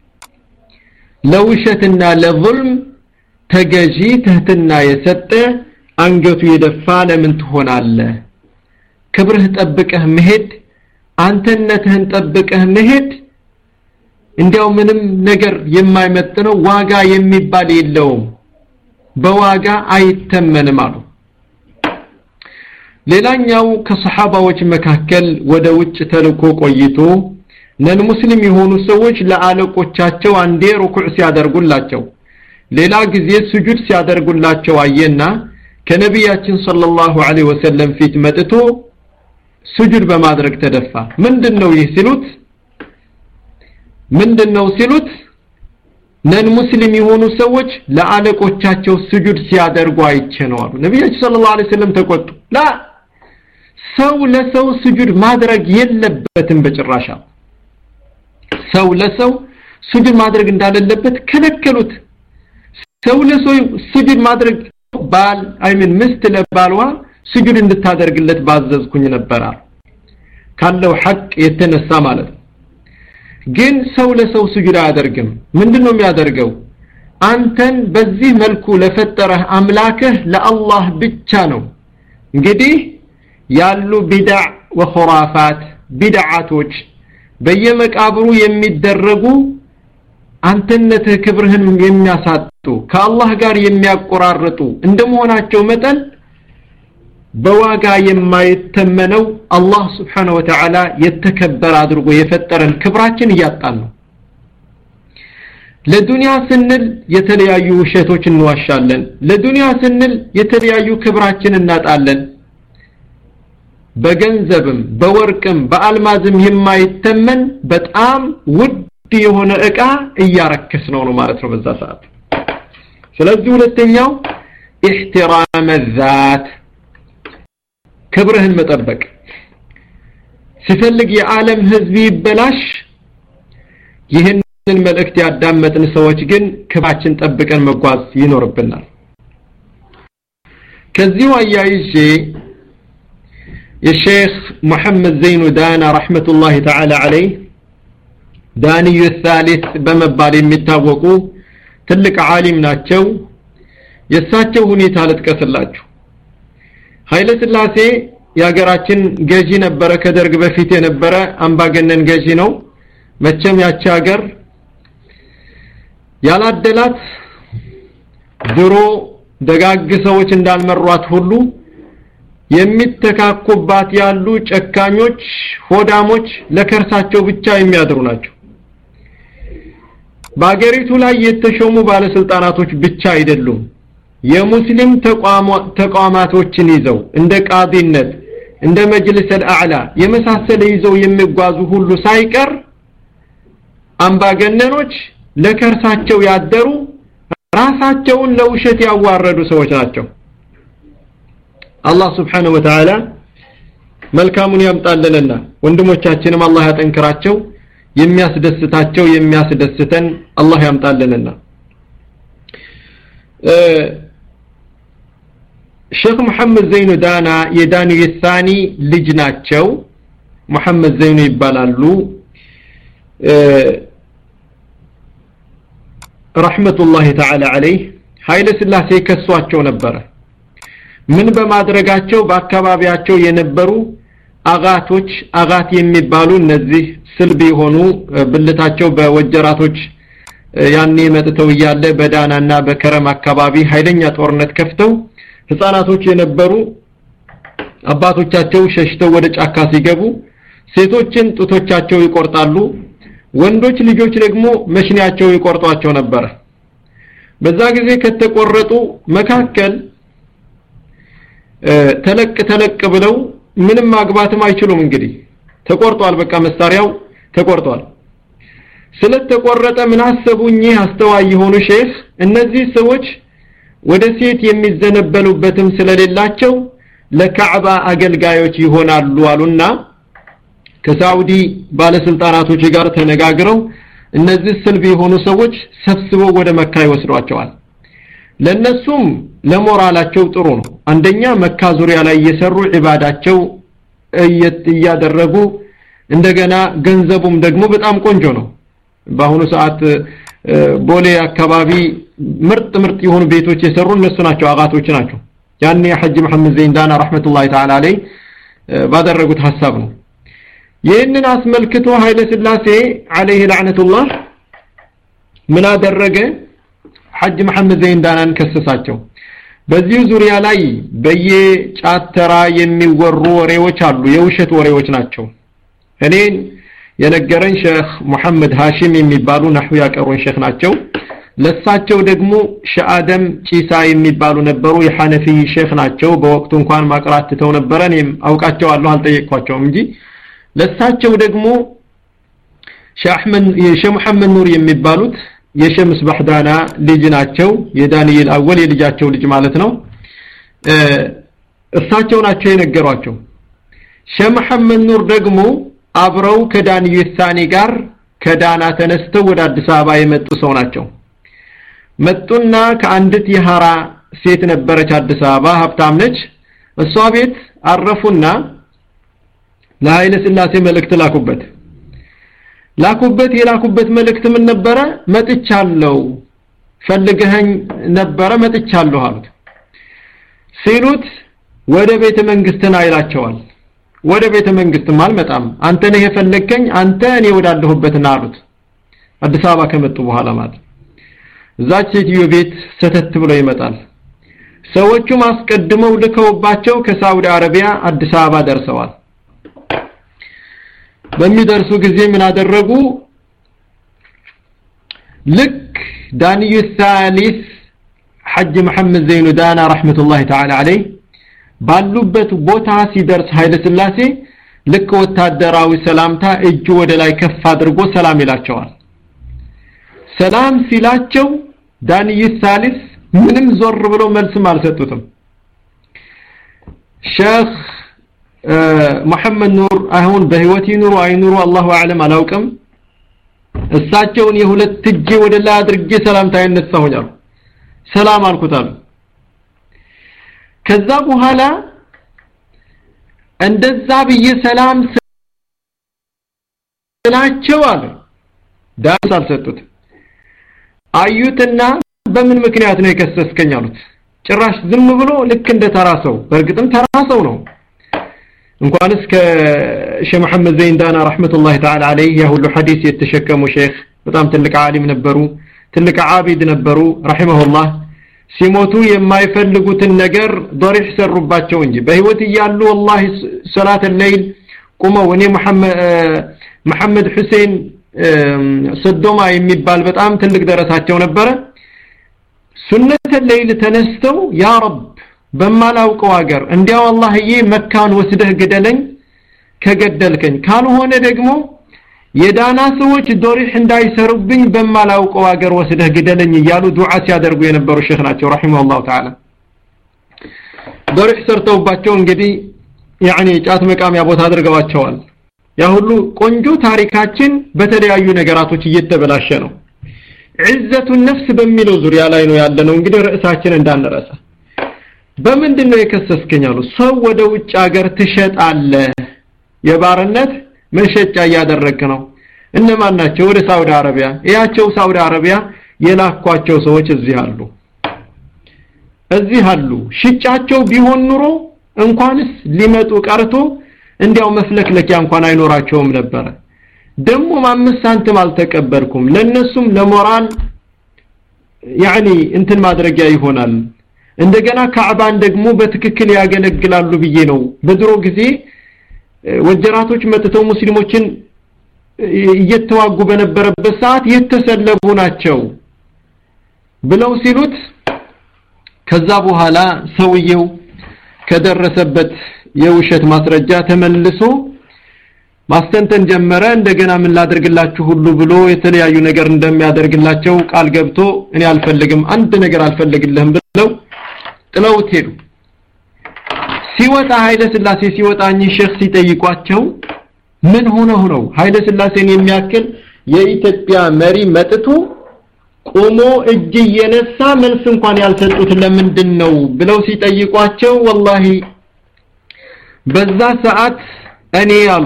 ለውሸትና ለظልም ተገዢ ትህትና የሰጠ አንገቱ የደፋ ለምን ትሆናለህ ክብርህ ጠብቀህ መሄድ አንተነትህን ጠብቀህ መሄድ እንዲያው ምንም ነገር የማይመጥነው ዋጋ የሚባል የለውም በዋጋ አይተመንም አሉ ሌላኛው ከሰሓባዎች መካከል ወደ ውጭ ተልኮ ቆይቶ ነን ሙስሊም የሆኑ ሰዎች ለአለቆቻቸው አንዴ ሩኩዕ ሲያደርጉላቸው ሌላ ጊዜ ስጁድ ሲያደርጉላቸው አየና ከነቢያችን ሰለላሁ ዐለይሂ ወሰለም ፊት መጥቶ ስጁድ በማድረግ ተደፋ ምንድነው ይህ ሲሉት ምንድነው ሲሉት ነን ሙስሊም የሆኑ ሰዎች ለአለቆቻቸው ስጁድ ሲያደርጉ አይቼ ነው አሉ ነቢያችን ሰለላሁ ዐለይሂ ወሰለም ተቆጡ ላ ሰው ለሰው ስጁድ ማድረግ የለበትም በጭራሻ ሰው ለሰው ስጁድ ማድረግ እንዳለበት ከለከሉት ሰው ለሰው ስጁድ ማድረግ ባል አይምን ምስት ለባልዋ ስጁድ እንድታደርግለት ባዘዝኩኝ ነበር ካለው ሐቅ የተነሳ ማለት ነው ግን ሰው ለሰው ስጁድ አያደርግም ምንድነው የሚያደርገው አንተን በዚህ መልኩ ለፈጠረህ አምላክህ ለአላህ ብቻ ነው እንግዲህ ያሉ ቢድዕ ወኹራፋት ቢድዓቶች በየመቃብሩ የሚደረጉ አንተነትህ ክብርህን የሚያሳጡ ከአላህ ጋር የሚያቆራርጡ እንደመሆናቸው መጠን በዋጋ የማይተመነው አላህ ስብሓነ ወተዓላ የተከበረ አድርጎ የፈጠረን ክብራችን እያጣን ነው ለዱንያ ስንል የተለያዩ ውሸቶች እንዋሻለን ለዱንያ ስንል የተለያዩ ክብራችን እናጣለን በገንዘብም በወርቅም በአልማዝም የማይተመን በጣም ውድ የሆነ እቃ እያረከስ ነው ነው ማለት ነው በዛ ሰዓት ስለዚህ ሁለተኛው احترام الذات ክብርህን መጠበቅ ሲፈልግ የዓለም ህዝብ ይበላሽ ይህንን መልእክት ያዳመጥን ሰዎች ግን ክብራችን ጠብቀን መጓዝ ይኖርብናል ከዚሁ አያይዤ የሼክ ሙሐመድ ዘይኑ ዳና ረሕመቱላሂ ተዓላ አለይህ ዳንዩ ሳሊስ በመባል የሚታወቁ ትልቅ ዓሊም ናቸው የእሳቸው ሁኔታ ልጥቀስላችሁ ኃይለ ስላሴ የሀገራችን ገዢ ነበረ ከደርግ በፊት የነበረ አምባገነን ገዢ ነው መቼም ያቺ ሀገር ያላደላት ድሮ ደጋግ ሰዎች እንዳልመሯት ሁሉ የሚተካኩባት ያሉ ጨካኞች ሆዳሞች ለከርሳቸው ብቻ የሚያድሩ ናቸው በአገሪቱ ላይ የተሾሙ ባለስልጣናቶች ብቻ አይደሉም የሙስሊም ተቋማቶችን ይዘው እንደ ቃዲነት እንደ መጅልስ አልአዕላ የመሳሰለ ይዘው የሚጓዙ ሁሉ ሳይቀር አምባገነኖች ለከርሳቸው ያደሩ ራሳቸውን ለውሸት ያዋረዱ ሰዎች ናቸው አላህ ስብሓንሁ ወተዓላ መልካሙን ያምጣልንና ወንድሞቻችንም አላህ ያጠንክራቸው የሚያስደስታቸው የሚያስደስተን አላህ ያምጣልንና ሼክ መሐመድ ዘይኑ ዳና የዳኒ የሳኒ ልጅ ናቸው መሐመድ ዘይኑ ይባላሉ ረሕመቱላሂ ተዓላ አለይህ ኃይለ ስላሴ ከሷቸው ነበረ ምን በማድረጋቸው በአካባቢያቸው የነበሩ አጋቶች አጋት የሚባሉ እነዚህ ስልብ የሆኑ ብልታቸው በወጀራቶች ያኔ መጥተው እያለ በዳናና በከረም አካባቢ ኃይለኛ ጦርነት ከፍተው ህፃናቶች የነበሩ አባቶቻቸው ሸሽተው ወደ ጫካ ሲገቡ ሴቶችን ጡቶቻቸው ይቆርጣሉ ወንዶች ልጆች ደግሞ መሽኒያቸው ይቆርጧቸው ነበረ በዛ ጊዜ ከተቆረጡ መካከል ተለቅ ተለቅ ብለው ምንም ማግባትም አይችሉም እንግዲህ ተቆርጧል በቃ መሳሪያው ተቆርጧል ስለተቆረጠ ምን አሰቡ እኚህ አስተዋይ የሆኑ ሼህ እነዚህ ሰዎች ወደ ሴት የሚዘነበሉበትም ስለሌላቸው ለካዕባ አገልጋዮች ይሆናሉ አሉና ከሳውዲ ባለስልጣናቶች ጋር ተነጋግረው እነዚህ ስልብ የሆኑ ሰዎች ሰብስበው ወደ መካ ይወስዷቸዋል ለነሱም ለሞራላቸው ጥሩ ነው አንደኛ መካ ዙሪያ ላይ እየሰሩ ዒባዳቸው እያደረጉ እንደገና ገንዘቡም ደግሞ በጣም ቆንጆ ነው በአሁኑ ሰዓት ቦሌ አካባቢ ምርጥ ምርጥ የሆኑ ቤቶች የሰሩ እነሱ ናቸው አጋቶች ናቸው ያኔ ሐጅ መሐመድ ዘይንዳና ረሕመቱላሂ ተዓላ አለይ ባደረጉት ሐሳብ ነው ይህንን አስመልክቶ ኃይለ ስላሴ አለይህ ላዕነቱላህ ምን አደረገ ሐጅ መሐመድ ዘይንዳናን ከሰሳቸው በዚሁ ዙሪያ ላይ በየጫተራ የሚወሩ ወሬዎች አሉ የውሸት ወሬዎች ናቸው እኔን የነገረን ሼክ ሙሐመድ ሃሽም የሚባሉ ነህው ያቀሩን ሼክ ናቸው ለሳቸው ደግሞ ሸአደም ጪሳ የሚባሉ ነበሩ የሐነፊ ሼክ ናቸው በወቅቱ እንኳን ማቅራት ትተው ነበረ እኔም አውቃቸዋለሁ አልጠየቅኳቸውም እንጂ ለሳቸው ደግሞ ሼህ መሐመድ ኑር የሚባሉት የሸምስ ባህዳና ልጅ ናቸው የዳንኤል አወል የልጃቸው ልጅ ማለት ነው እሳቸው ናቸው የነገሯቸው ሼህ መሐመድ ኑር ደግሞ አብረው ከዳንኤል ሳኒ ጋር ከዳና ተነስተው ወደ አዲስ አበባ የመጡ ሰው ናቸው መጡና ከአንዲት የሐራ ሴት ነበረች አዲስ አበባ ሀብታም ነች እሷ ቤት አረፉና ለኃይለ ስላሴ መልእክት ላኩበት ላኩበት የላኩበት መልእክት ምን ነበረ መጥቻለሁ ፈልገኸኝ ነበረ መጥቻለሁ አሉት ሲሉት ወደ ቤተ መንግስትና ይላቸዋል ወደ ቤተ መንግስትም አልመጣም አንተ ነህ የፈለግከኝ አንተ እኔ ወዳለሁበትና አሉት አዲስ አበባ ከመጡ በኋላ ማለት እዛች ሴትዮ ቤት ሰተት ብሎ ይመጣል ሰዎቹም አስቀድመው ልከውባቸው ከሳውዲ አረቢያ አዲስ አበባ ደርሰዋል በሚደርሱ ጊዜ ምን አደረጉ ልክ ዳንዩ ሳሊስ ሐጅ መሐመድ ዘይኑ ዳና ረሕመቱላሂ ተዓላ አለይህ ባሉበት ቦታ ሲደርስ ኃይለ ስላሴ ልክ ወታደራዊ ሰላምታ እጁ ወደ ላይ ከፍ አድርጎ ሰላም ይላቸዋል ሰላም ሲላቸው ዳንይ ሳሊስ ምንም ዞር ብሎ መልስም አልሰጡትም ሼክ መሐመድ ኑር አሁን በህይወት ይኑሩ አይኑሩ አላሁ አዕለም አላውቅም እሳቸውን የሁለት እጄ ወደ ላይ አድርጌ ሰላምታ ያነሳሁኝ አሉ ሰላም አልኩት አሉ ከዛ በኋላ እንደዛ ብዬ ሰላም ስላቸው አለ ዳንስ አልሰጡት አዩትና በምን ምክንያት ነው የከሰስከኝ አሉት ጭራሽ ዝም ብሎ ልክ እንደ ተራ ሰው በእርግጥም ተራ ሰው ነው እንኳንስ ከሼህ መሐመድ ዘይንዳና ረሕመቱላሂ ተዓላ አለይህ ያ ሁሉ ሐዲስ የተሸከሙ ሼክ በጣም ትልቅ ዓሊም ነበሩ ትልቅ ዓቢድ ነበሩ ረሒመሁላህ ሲሞቱ የማይፈልጉትን ነገር ዶሪሕ ሰሩባቸው እንጂ በህይወት እያሉ ወላሂ ሰላት ለይል ቁመው እኔ መሐመድ ሁሴን ሰዶማ የሚባል በጣም ትልቅ ደረሳቸው ነበረ ሱነተ ለይል ተነስተው ያ ረብ በማላውቀው ሀገር እንዲያው አላህዬ መካን ወስደህ ግደለኝ ከገደልከኝ ካልሆነ ደግሞ የዳና ሰዎች ዶሪህ እንዳይሰሩብኝ በማላውቀው ሀገር ወስደህ ግደለኝ እያሉ ዱዓ ሲያደርጉ የነበሩ ሼክ ናቸው ረሂመሁላሁ ተዓላ ضريح ሰርተውባቸው እንግዲህ ያኒ ጫት መቃሚያ ቦታ አድርገዋቸዋል ያ ሁሉ ቆንጆ ታሪካችን በተለያዩ ነገራቶች እየተበላሸ ነው ዒዘቱ ነፍስ በሚለው ዙሪያ ላይ ነው ያለነው እንግዲህ ርዕሳችን እንዳንረሳ በምንድን ነው የከሰስከኝ አሉ ሰው ወደ ውጭ ሀገር ትሸጣለ የባርነት መሸጫ እያደረግክ ነው እነማን ናቸው ወደ ሳውዲ አረቢያ ያቸው ሳውዲ አረቢያ የላኳቸው ሰዎች እዚህ አሉ እዚህ አሉ ሽጫቸው ቢሆን ኑሮ እንኳንስ ሊመጡ ቀርቶ እንዲያው መፍለክለኪያ እንኳን አይኖራቸውም ነበረ ደግሞ አምስት ሳንቲም አልተቀበልኩም ለነሱም ለሞራል ያኒ እንትን ማድረጊያ ይሆናል እንደገና ካዕባን ደግሞ በትክክል ያገለግላሉ ብዬ ነው በድሮ ጊዜ ወጀራቶች መጥተው ሙስሊሞችን እየተዋጉ በነበረበት ሰዓት የተሰለቡ ናቸው ብለው ሲሉት ከዛ በኋላ ሰውየው ከደረሰበት የውሸት ማስረጃ ተመልሶ ማስተንተን ጀመረ እንደገና ምን ላደርግላችሁ ሁሉ ብሎ የተለያዩ ነገር እንደሚያደርግላቸው ቃል ገብቶ እኔ አልፈልግም አንድ ነገር አልፈልግልህም ብለው ጥለውት ሄዱ ሲወጣ ኃይለ ስላሴ ሲወጣ እኚህ ሼክ ሲጠይቋቸው ምን ሆነው ነው ኃይለ ስላሴን የሚያክል የኢትዮጵያ መሪ መጥቶ ቆሞ እጅ እየነሳ መልስ እንኳን ያልሰጡት ለምንድን ነው ብለው ሲጠይቋቸው ወላሂ በዛ ሰዓት እኔ አሉ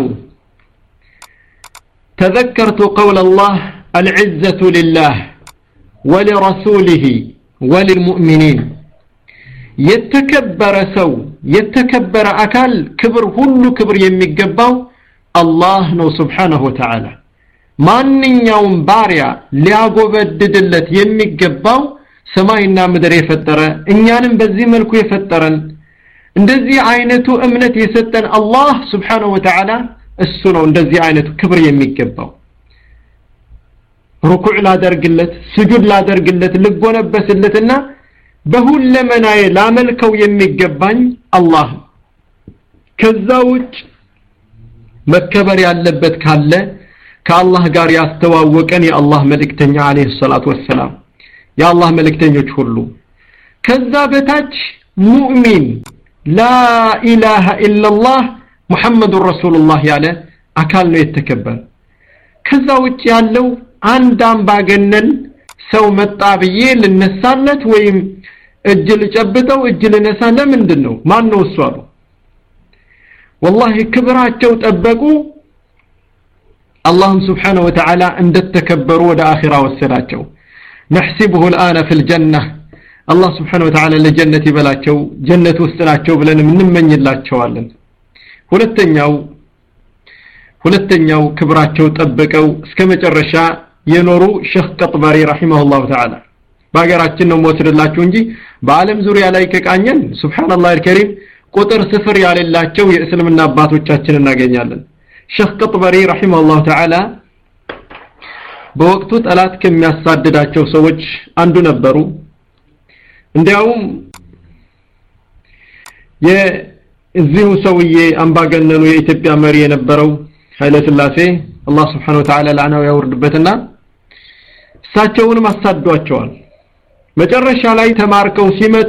تذكرت قول الله العزة لله ولرسوله وللمؤمنين የተከበረ ሰው የተከበረ አካል ክብር ሁሉ ክብር የሚገባው አላህ ነው ስብሓንሁ ወተዓላ ማንኛውም ባሪያ ሊያጎበድድለት የሚገባው ሰማይና ምድር የፈጠረ እኛንም በዚህ መልኩ የፈጠረን እንደዚህ አይነቱ እምነት የሰጠን አላህ ስብሓንሁ ወተዓላ እሱ ነው እንደዚህ አይነቱ ክብር የሚገባው ሩኩዕ ላደርግለት ስጁድ ላደርግለት ልጎነበስለትና በሁለመናዬ ላመልከው የሚገባኝ አላህ ከዛ ውጭ መከበር ያለበት ካለ ከአላህ ጋር ያስተዋወቀን የአላህ መልእክተኛ አለይሂ ሰላቱ ወሰላም የአላህ መልእክተኞች ሁሉ ከዛ በታች ሙእሚን ላ ኢላሃ ኢላላህ ሙሐመዱን ረሱሉላህ ያለ አካል ነው የተከበረ ከዛ ውጭ ያለው አንድ አምባገነን ሰው መጣ ብዬ ልነሳለት ወይም እጅ ልጨብጠው እጅ ልነሳ ለምንድን ነው ማን ነው እሱ አሉ ወላሂ ክብራቸው ጠበቁ አላህም ስብሓነ ወተዓላ እንደተከበሩ ወደ አኺራ ወሰዳቸው ነሕሲብሁ ልአነ ፊ ልጀና አላህ ስብሓነ ወተዓላ ለጀነት ይበላቸው ጀነት ውስጥ ናቸው ብለንም እንመኝላቸዋለን ሁለተኛው ሁለተኛው ክብራቸው ጠብቀው እስከ መጨረሻ የኖሩ ሼክ ቀጥባሪ ረሂመሁላሁ ተዓላ በሀገራችን ነው መወስድላችሁ እንጂ በዓለም ዙሪያ ላይ ከቃኘን ሱብሃንአላህ አልከሪም ቁጥር ስፍር ያሌላቸው የእስልምና አባቶቻችን እናገኛለን ሼክ ቀጥበሪ ረሂመሁላሁ ተዓላ በወቅቱ ጠላት ከሚያሳድዳቸው ሰዎች አንዱ ነበሩ እንዲያውም የዚሁ ሰውዬ አምባገነኑ የኢትዮጵያ መሪ የነበረው ኃይለ ስላሴ አላህ ስብሓን ወተዓላ ላዕናው ያወርድበትና እሳቸውንም አሳዷቸዋል መጨረሻ ላይ ተማርከው ሲመጡ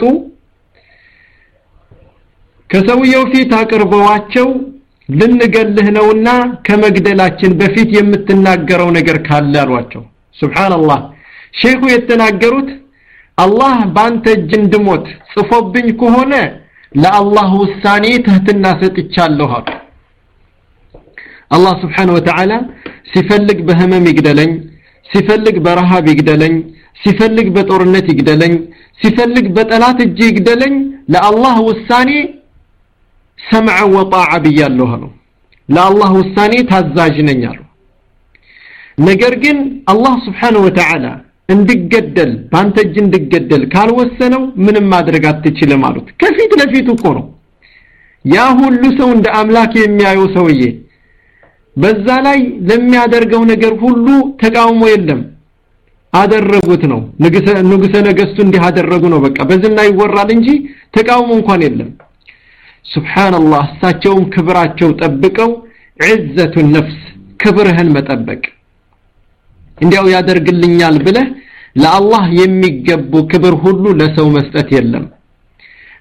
ከሰውየው ፊት አቅርበዋቸው ልንገልህ ነውና ከመግደላችን በፊት የምትናገረው ነገር ካለ አሏቸው ሱብሃንአላህ ሼኹ የተናገሩት አላህ ባንተ እጅ እንድሞት ጽፎብኝ ከሆነ ለአላህ ውሳኔ ትህትና ሰጥቻለሁ አሉ አላህ ስብሓን ወተዓላ ሲፈልግ በህመም ይግደለኝ ሲፈልግ በረሃብ ይግደለኝ ሲፈልግ በጦርነት ይግደለኝ ሲፈልግ በጠላት እጅ ይግደለኝ ለአላህ ውሳኔ ሰምዐ ወጣዓ ብያለሁ አሉ ለአላህ ውሳኔ ታዛዥ ነኝ አሉ ነገር ግን አላህ ስብሓን ወተዓላ እንድገደል በአንተ እጅ እንድገደል ካልወሰነው ምንም ማድረግ አትችልም አሉት ከፊት ለፊቱ እኮ ነው ያ ሁሉ ሰው እንደ አምላክ የሚያየው ሰውዬ በዛ ላይ ለሚያደርገው ነገር ሁሉ ተቃውሞ የለም አደረጉት ነው ንጉሰ ነገስቱ እንዲህ አደረጉ ነው በቃ በዝና ይወራል እንጂ ተቃውሞ እንኳን የለም ሱብሃንአላህ እሳቸውም ክብራቸው ጠብቀው ዒዘቱ ነፍስ ክብርህን መጠበቅ እንዲያው ያደርግልኛል ብለህ ለአላህ የሚገቡ ክብር ሁሉ ለሰው መስጠት የለም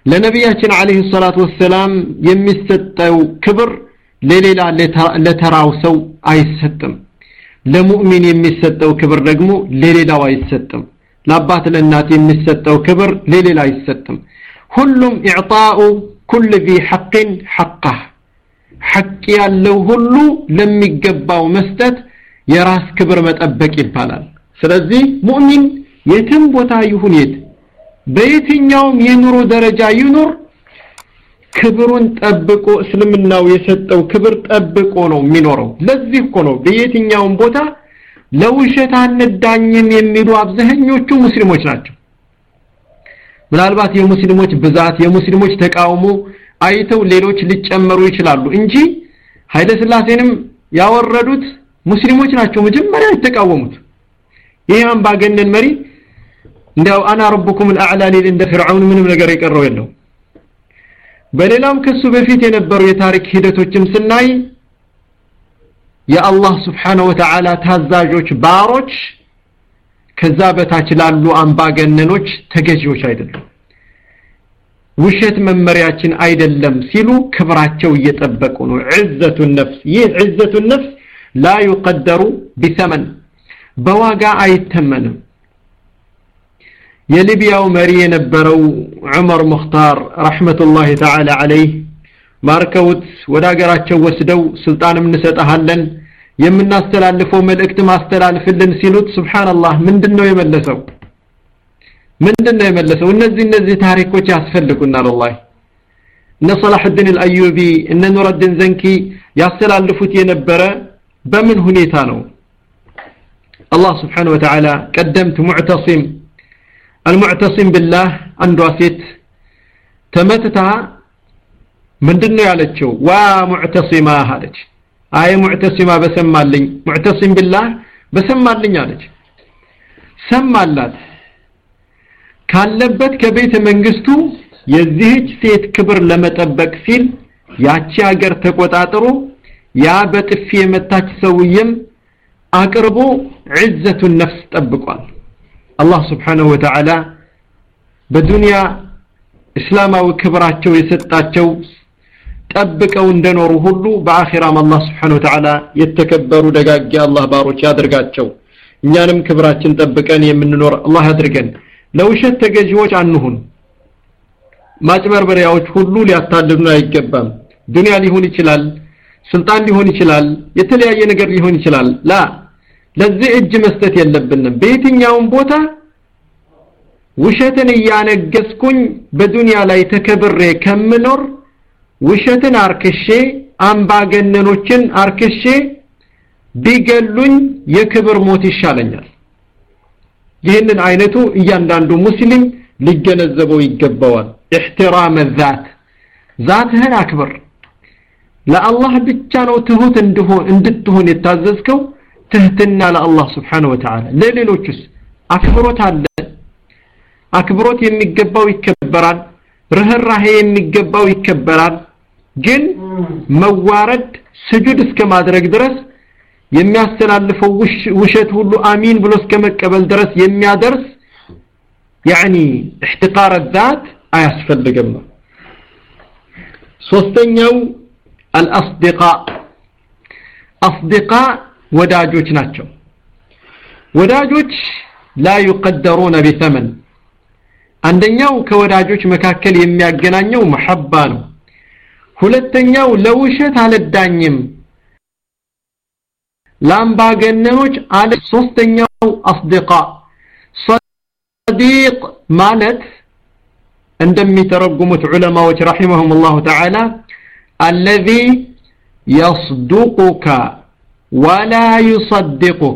ለነቢያችን አለይሂ ሰላቱ ወሰላም የሚሰጠው ክብር ለሌላ ለተራው ሰው አይሰጥም ለሙእሚን የሚሰጠው ክብር ደግሞ ለሌላው አይሰጥም ለአባት ለእናት የሚሰጠው ክብር ለሌላ አይሰጥም ሁሉም ኢዕጣኡ ኩል ذي حق حقه ሐቅ ያለው ሁሉ ለሚገባው መስጠት የራስ ክብር መጠበቅ ይባላል ስለዚህ ሙእሚን የትም ቦታ ይሁን የት በየትኛውም የኑሮ ደረጃ ይኑር ክብሩን ጠብቆ እስልምናው የሰጠው ክብር ጠብቆ ነው የሚኖረው ለዚህ እኮ ነው በየትኛውም ቦታ ለውሸት አንዳኝም የሚሉ አብዛኞቹ ሙስሊሞች ናቸው ምናልባት የሙስሊሞች ብዛት የሙስሊሞች ተቃውሞ አይተው ሌሎች ሊጨመሩ ይችላሉ እንጂ ኃይለ ስላሴንም ያወረዱት ሙስሊሞች ናቸው መጀመሪያ የተቃወሙት ይህ አምባገነን መሪ እንዲያው አና ረቡኩም الأعلى ሊል እንደ ፍርዓውን ምንም ነገር የቀረው የለው በሌላም ከሱ በፊት የነበሩ የታሪክ ሂደቶችም ስናይ የአላህ ስብሓነሁ ወተዓላ ታዛዦች ባሮች ከዛ በታች ላሉ አምባገነኖች ተገዢዎች አይደሉም ውሸት መመሪያችን አይደለም ሲሉ ክብራቸው እየጠበቁ ነው ዕዘቱ ነፍስ ይህ ዕዘቱ ነፍስ ላ ዩቀደሩ ቢሰመን በዋጋ አይተመንም የሊቢያው መሪ የነበረው ዑመር ሙኽታር ረሕመቱላሂ ተዓላ ዓለይህ ማርከውት ወደ ሀገራቸው ወስደው ስልጣንም እንሰጠሃለን የምናስተላልፈው መልእክት ማስተላልፍልን ሲሉት ሱብሓንላህ ምንድን ነው የመለሰው ምንድን ነው የመለሰው እነዚህ እነዚህ ታሪኮች ያስፈልጉናል ወላሂ እነ ሰላሕድን አልአዩቢ እነ ኑረድን ዘንኪ ያስተላልፉት የነበረ በምን ሁኔታ ነው አላህ ስብሓን ወተዓላ ቀደምት ሙዕተሲም አልሙዕተሲም ብላህ አንዷ ሴት ተመትታ ምንድን ነው ያለችው ዋ ሙዕተሲማ አለች አይ ሙዕተሲማ በሰማልኝ ሙዕተሲም ብላህ በሰማልኝ አለች ሰማላት ካለበት ከቤተ መንግስቱ የዚህች ሴት ክብር ለመጠበቅ ሲል ያቺ ሀገር ተቆጣጥሮ ያ በጥፊ የመታች ሰውየም አቅርቦ ዕዘቱን ነፍስ ጠብቋል አላህ ስብሓንሁ ወተዓላ በዱንያ እስላማዊ ክብራቸው የሰጣቸው ጠብቀው እንደኖሩ ሁሉ በአኺራም አላህ ስብሓንሁ ወተዓላ የተከበሩ ደጋጊ አላህ ባሮች ያድርጋቸው እኛንም ክብራችን ጠብቀን የምንኖር አላህ ያድርገን ለውሸት ተገዢዎች አንሁን ማጭበርበሪያዎች ሁሉ ሊያታልሉን አይገባም ዱንያ ሊሆን ይችላል ስልጣን ሊሆን ይችላል የተለያየ ነገር ሊሆን ይችላል ላ ለዚህ እጅ መስጠት የለብንም በየትኛውም ቦታ ውሸትን እያነገስኩኝ በዱንያ ላይ ተከብሬ ከምኖር ውሸትን አርክሼ አምባገነኖችን አርክሼ ቢገሉኝ የክብር ሞት ይሻለኛል ይህንን አይነቱ እያንዳንዱ ሙስሊም ሊገነዘበው ይገባዋል احترام الذات ዛትህን አክብር ለአላህ ብቻ ነው ትሁት እንድሆን እንድትሆን የታዘዝከው ትህትና ለአላህ ስብሓን ወተዓላ ለሌሎችስ አክብሮት አለ አክብሮት የሚገባው ይከበራል ርህራሄ የሚገባው ይከበራል ግን መዋረድ ስጁድ እስከ ማድረግ ድረስ የሚያስተላልፈው ውሸት ሁሉ አሚን ብሎ እስከ መቀበል ድረስ የሚያደርስ ያኒ احتقار الذات አያስፈልግም ነው ሶስተኛው አልአስዲቃ አስዲቃ ወዳጆች ናቸው ወዳጆች ላ ዩቀደሩነ ቢተመን አንደኛው ከወዳጆች መካከል የሚያገናኘው መሐባ ነው ሁለተኛው ለውሸት አልዳኝም ለአምባገነኖች አለ ሶስተኛው አስዲቃ ሰዲቅ ማለት እንደሚተረጉሙት ዑለማዎች ረሒመሁም ላሁ ተዓላ አለዚ የስዱቁከ ወላ ዩሰድቁከ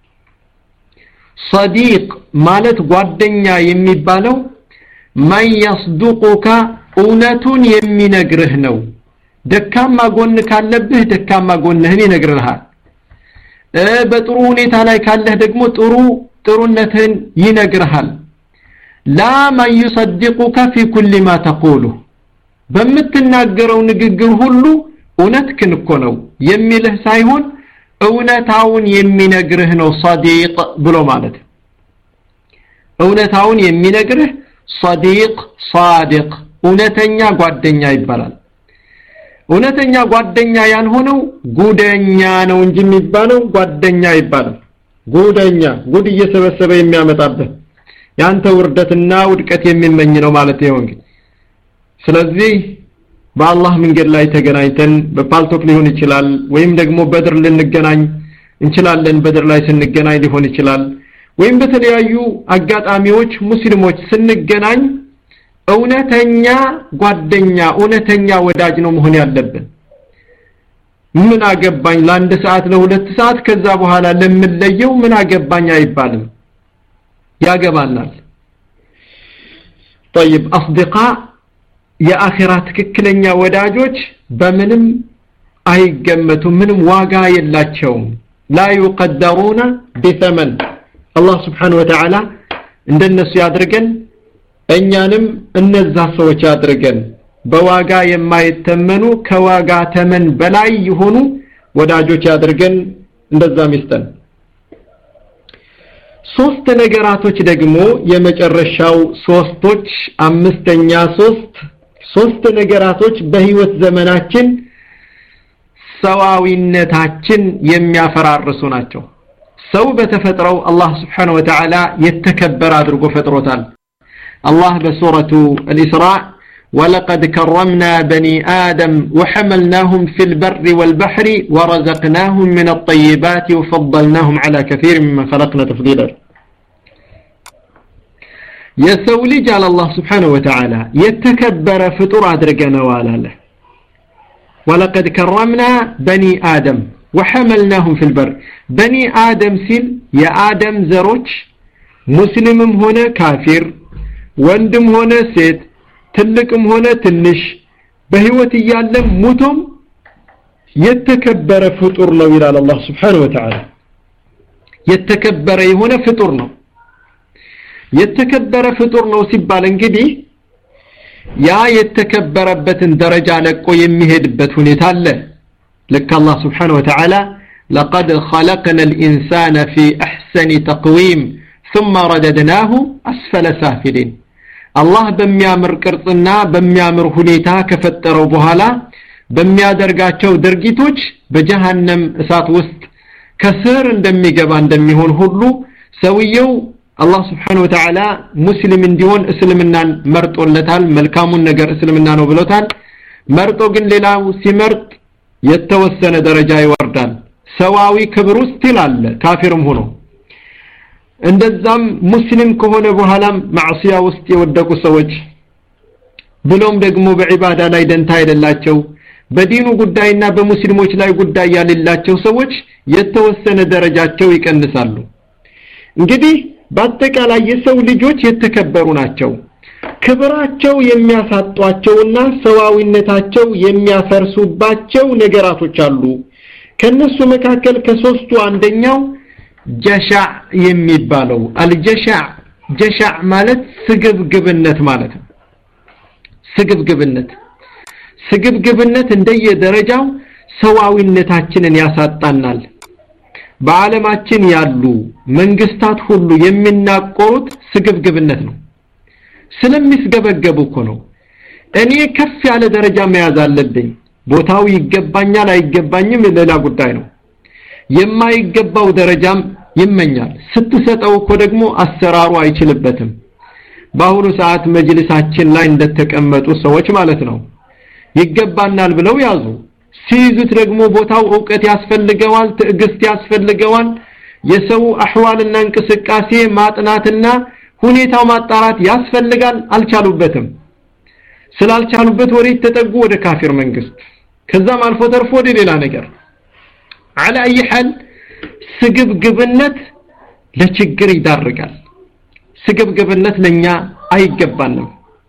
ሰዲቅ ማለት ጓደኛ የሚባለው መን የስዱቁከ እውነቱን የሚነግርህ ነው ደካማ ጎን ካለብህ ደካማ ጎንህን ይነግርሃል በጥሩ ሁኔታ ላይ ካለህ ደግሞ ጥሩ ጥሩነትህን ይነግርሃል ላ መን ዩሰድቁከ ፊ ኩል ማ ተቁሉ በምትናገረው ንግግር ሁሉ እውነትክን እኮ ነው የሚልህ ሳይሆን እውነታውን የሚነግርህ ነው ሰዲቅ ብሎ ማለት እውነታውን የሚነግርህ ሰዲቅ ሳዲቅ እውነተኛ ጓደኛ ይባላል እውነተኛ ጓደኛ ያልሆነው ጉደኛ ነው እንጂ የሚባለው ጓደኛ ይባላል ጉደኛ ጉድ እየሰበሰበ የሚያመጣበት ያንተ ውርደትና ውድቀት የሚመኝ ነው ማለት ነው እንግዲህ ስለዚህ በአላህ መንገድ ላይ ተገናኝተን በፓልቶክ ሊሆን ይችላል ወይም ደግሞ በድር ልንገናኝ እንችላለን በድር ላይ ስንገናኝ ሊሆን ይችላል ወይም በተለያዩ አጋጣሚዎች ሙስሊሞች ስንገናኝ እውነተኛ ጓደኛ እውነተኛ ወዳጅ ነው መሆን ያለብን ምን አገባኝ ለአንድ ሰዓት ለሁለት ሰዓት ከዛ በኋላ ለምንለየው ምን አገባኝ አይባልም ያገባናል طيب اصدقاء የአኺራ ትክክለኛ ወዳጆች በምንም አይገመቱም ምንም ዋጋ የላቸውም ላ يقدرون بثمن አላህ Subhanahu Wa Ta'ala እንደነሱ ያድርገን እኛንም እነዛ ሰዎች ያድርገን በዋጋ የማይተመኑ ከዋጋ ተመን በላይ የሆኑ ወዳጆች ያድርገን እንደዛ ሚስተን ሶስት ነገራቶች ደግሞ የመጨረሻው ሶስቶች አምስተኛ ሶስት ሶስት ነገራቶች በህይወት ዘመናችን ሰዋዊነታችን የሚያፈራርሱ ናቸው ሰው በተፈጥረው አላህ Subhanahu Wa Ta'ala የተከበረ አድርጎ ፈጥሮታል الله بسورة الإسراء ولقد كرمنا بني آدم وحملناهم في البر والبحر ورزقناهم من الطيبات وفضلناهم على كثير مما خلقنا تفضيلا يسوي على الله سبحانه وتعالى يتكبر فطور أدرقنا ولا له ولقد كرمنا بني آدم وحملناهم في البر بني آدم سيل يا آدم زروج مسلم هنا كافر ወንድም ሆነ ሴት ትልቅም ሆነ ትንሽ በህይወት እያለም ሙቶም የተከበረ ፍጡር ነው ይላል አላህ Subhanahu Wa Ta'ala የተከበረ የሆነ ፍጡር ነው የተከበረ ፍጡር ነው ሲባል እንግዲህ ያ የተከበረበትን ደረጃ ለቆ የሚሄድበት ሁኔታ አለ ልክ አላህ Subhanahu Wa Ta'ala لقد خلقنا الإنسان في أحسن تقويم ثم رددناه أسفل سافلين አላህ በሚያምር ቅርጽና በሚያምር ሁኔታ ከፈጠረው በኋላ በሚያደርጋቸው ድርጊቶች በጀሃነም እሳት ውስጥ ከስር እንደሚገባ እንደሚሆን ሁሉ ሰውየው አላህ Subhanahu Wa Ta'ala ሙስሊም እንዲሆን እስልምናን መርጦለታል መልካሙን ነገር እስልምና ነው ብሎታል መርጦ ግን ሌላው ሲመርጥ የተወሰነ ደረጃ ይወርዳል ሰዋዊ ክብር ውስጥ ይላል ካፊርም ሆኖ እንደዛም ሙስሊም ከሆነ በኋላም ማዕሲያ ውስጥ የወደቁ ሰዎች ብሎም ደግሞ በዒባዳ ላይ ደንታ የሌላቸው በዲኑ ጉዳይና በሙስሊሞች ላይ ጉዳይ ያሌላቸው ሰዎች የተወሰነ ደረጃቸው ይቀንሳሉ እንግዲህ በአጠቃላይ የሰው ልጆች የተከበሩ ናቸው ክብራቸው የሚያሳጧቸውና ሰዋዊነታቸው የሚያፈርሱባቸው ነገራቶች አሉ ከነሱ መካከል ከሶስቱ አንደኛው ጀሻዕ የሚባለው አልጀሻዕ ጀሻዕ ማለት ስግብግብነት ማለት ነው ስግብግብነት ስግብግብነት እንደየደረጃው ሰዋዊነታችንን ያሳጣናል በዓለማችን ያሉ መንግስታት ሁሉ የሚናቆሩት ስግብግብነት ነው ስለሚስገበገቡ እኮ ነው እኔ ከፍ ያለ ደረጃ መያዝ አለብኝ ቦታው ይገባኛል አይገባኝም ሌላ ጉዳይ ነው የማይገባው ደረጃም ይመኛል ስትሰጠው እኮ ደግሞ አሰራሩ አይችልበትም በአሁኑ ሰዓት መጅልሳችን ላይ እንደተቀመጡ ሰዎች ማለት ነው ይገባናል ብለው ያዙ ሲይዙት ደግሞ ቦታው ዕውቀት ያስፈልገዋል ትዕግስት ያስፈልገዋል የሰው አህዋልና እንቅስቃሴ ማጥናትና ሁኔታው ማጣራት ያስፈልጋል አልቻሉበትም ስላልቻሉበት ወደ ተጠጉ ወደ ካፊር መንግስት ከዛም አልፎ ተርፎ ወደ ሌላ ነገር على اي حال ስግብግብነት ለችግር ይዳርጋል ስግብግብነት ለኛ አይገባንም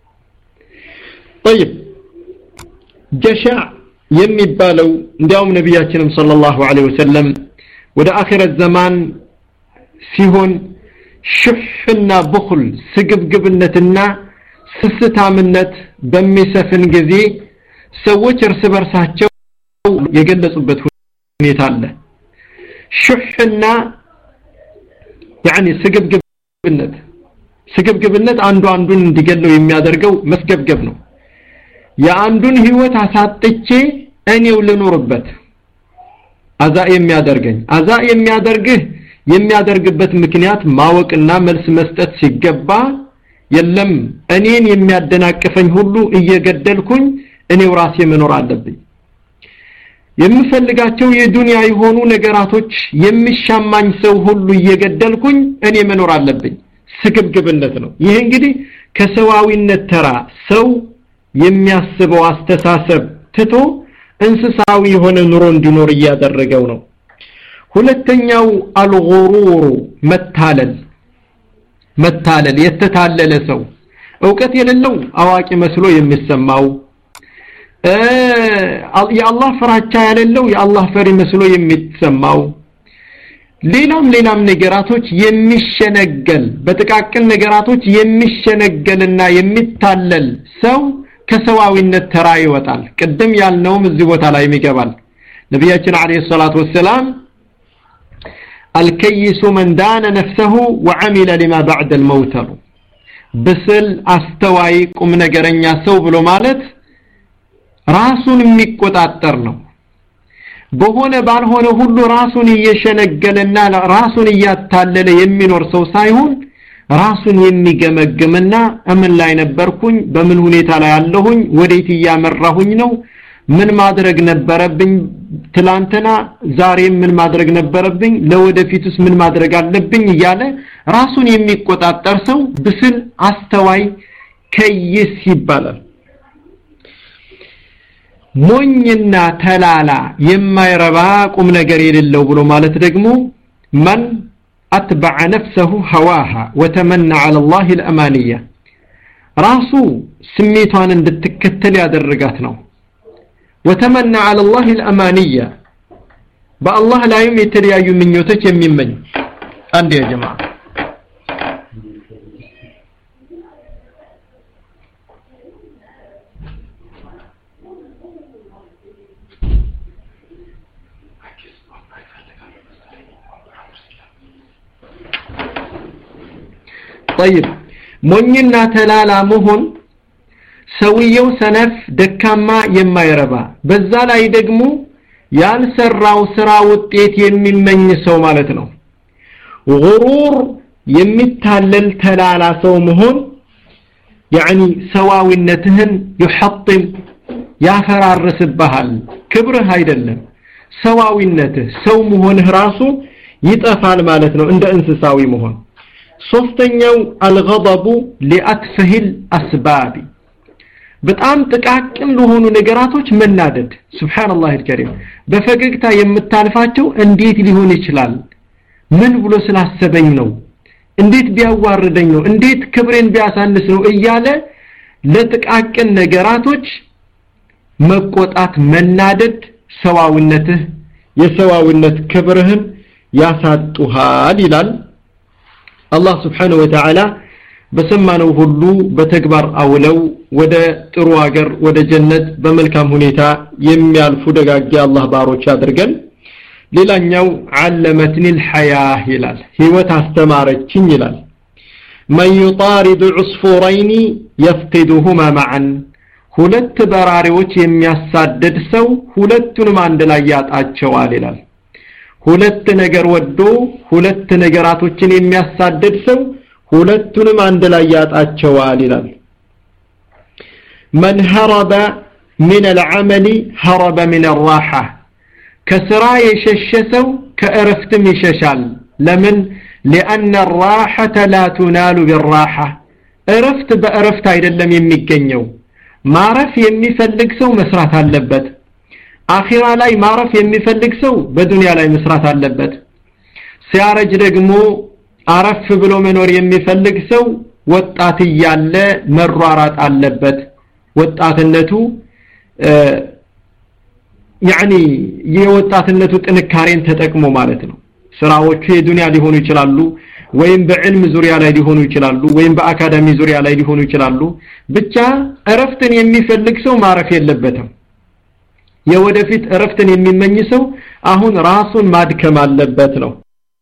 طيب ጀሻዕ የሚባለው እንዲያውም ነቢያችንም ሰለላሁ ዐለይሂ ወሰለም ወደ አኺረት ዘማን ሲሆን ሽፍና ብኹል ስግብግብነትና ስስታምነት በሚሰፍን ጊዜ ሰዎች እርስ በርሳቸው የገለጹበት ሁኔታ አለ ሽሕና ያኒ ስግብግብነት ስግብግብነት አንዱ አንዱን እንዲገለው የሚያደርገው መስገብገብ ነው የአንዱን ህይወት አሳጥቼ እኔው ልኖርበት አዛ የሚያደርገኝ አዛ የሚያደርግህ የሚያደርግበት ምክንያት ማወቅና መልስ መስጠት ሲገባ የለም እኔን የሚያደናቅፈኝ ሁሉ እየገደልኩኝ እኔው ራሴ መኖር አለብኝ የምፈልጋቸው የዱንያ የሆኑ ነገራቶች የሚሻማኝ ሰው ሁሉ እየገደልኩኝ እኔ መኖር አለብኝ ስግብግብነት ነው ይህ እንግዲህ ከሰዋዊነት ተራ ሰው የሚያስበው አስተሳሰብ ትቶ እንስሳዊ የሆነ ኑሮ እንዲኖር እያደረገው ነው ሁለተኛው አልጉሩሩ መታለል መታለል የተታለለ ሰው እውቀት የሌለው አዋቂ መስሎ የሚሰማው የአላህ ፍራቻ ያሌለው የአላህ ፈሪ መስሎ የሚሰማው ሌላም ሌላም ነገራቶች የሚሸነገል በጥቃቅን ነገራቶች የሚሸነገልና የሚታለል ሰው ከሰዋዊነት ተራ ይወጣል ቅድም ያልነውም እዚህ ቦታ ላይ ይገባል ነቢያችን አለይሂ ሰላቱ ወሰላም الكيس من دان نفسه وعمل لما بعد الموت ብስል አስተዋይ ቁም ነገረኛ ሰው ብሎ ማለት ራሱን የሚቆጣጠር ነው በሆነ ባልሆነ ሁሉ ራሱን እየሸነገለና ራሱን እያታለለ የሚኖር ሰው ሳይሆን ራሱን የሚገመግምና እምን ላይ ነበርኩኝ በምን ሁኔታ ላይ አለሁኝ ወዴት እያመራሁኝ ነው ምን ማድረግ ነበረብኝ ትላንትና ዛሬም ምን ማድረግ ነበረብኝ ለወደፊቱስ ምን ማድረግ አለብኝ እያለ ራሱን የሚቆጣጠር ሰው ብስል አስተዋይ ከይስ ይባላል ሞኝና ተላላ የማይረባ ቁም ነገር የሌለው ብሎ ማለት ደግሞ መን አትበዐ ነፍሰሁ ሀዋሃ ወተመና ዐለ ላህ ልአማንያ ራሱ ስሜቷን እንድትከተል ያደረጋት ነው ወተመና ዐለ ላህ ልአማንያ በአላህ ላይም የተለያዩ ምኞቶች የሚመኝ አንድ ያ ጀማ طيب ሞኝና ተላላ መሆን ሰውየው ሰነፍ ደካማ የማይረባ በዛ ላይ ደግሞ ያልሰራው ስራ ውጤት የሚመኝ ሰው ማለት ነው ጉሩር የሚታለል ተላላ ሰው መሆን يعني ሰዋዊነትህን ይሐጥም ያፈራርስብሃል ክብርህ አይደለም ሰዋዊነትህ ሰው መሆንህ ራሱ ይጠፋል ማለት ነው እንደ እንስሳዊ መሆን ሶስተኛው አልገضቡ ሊአትፈሂል አስባቢ በጣም ጥቃቅን ለሆኑ ነገራቶች መናደድ ሱብሃንአላህ አልከሪም በፈገግታ የምታልፋቸው እንዴት ሊሆን ይችላል ምን ብሎ ስላሰበኝ ነው እንዴት ቢያዋርደኝ ነው እንዴት ክብሬን ቢያሳንስ ነው እያለ ለጥቃቅን ነገራቶች መቆጣት መናደድ ሰዋዊነትህ የሰዋዊነት ክብርህን ያሳጡሃል ይላል አላህ ስብሓንሁ ወተዓላ በሰማነው ሁሉ በተግባር አውለው ወደ ጥሩ አገር ወደ ጀነት በመልካም ሁኔታ የሚያልፉ ደጋጊ አላህ ባሮች አድርገን ሌላኛው ዓለመትኒ ልሐያህ ይላል ህይወት አስተማረችኝ ይላል መን ዩጣሪዱ ዑስፉረይኒ የፍቂዱሁማ ማዓን ሁለት በራሪዎች የሚያሳደድ ሰው ሁለቱንም አንድ ላይ ያጣቸዋል ይላል ሁለት ነገር ወዶ ሁለት ነገራቶችን የሚያሳደድ ሰው ሁለቱንም አንድ ላይ ያጣቸዋል ይላል መን ሀረበ ምን አልዓመሊ ሀረበ ምን አራሓ ከስራ የሸሸ ሰው ከእረፍትም ይሸሻል ለምን ሊአነ ራሐተ ላ ቱናሉ ቢራሓ እረፍት በእረፍት አይደለም የሚገኘው ማረፍ የሚፈልግ ሰው መስራት አለበት አኺራ ላይ ማረፍ የሚፈልግ ሰው በዱንያ ላይ መስራት አለበት ሲያረጅ ደግሞ አረፍ ብሎ መኖር የሚፈልግ ሰው ወጣት እያለ መሯራጥ አለበት ወጣትነቱ ያኒ የወጣትነቱ ጥንካሬን ተጠቅሞ ማለት ነው ስራዎቹ የዱንያ ሊሆኑ ይችላሉ ወይም በዕልም ዙሪያ ላይ ሊሆኑ ይችላሉ ወይም በአካዳሚ ዙሪያ ላይ ሊሆኑ ይችላሉ ብቻ እረፍትን የሚፈልግ ሰው ማረፍ የለበትም የወደፊት እረፍትን የሚመኝ ሰው አሁን ራሱን ማድከም አለበት ነው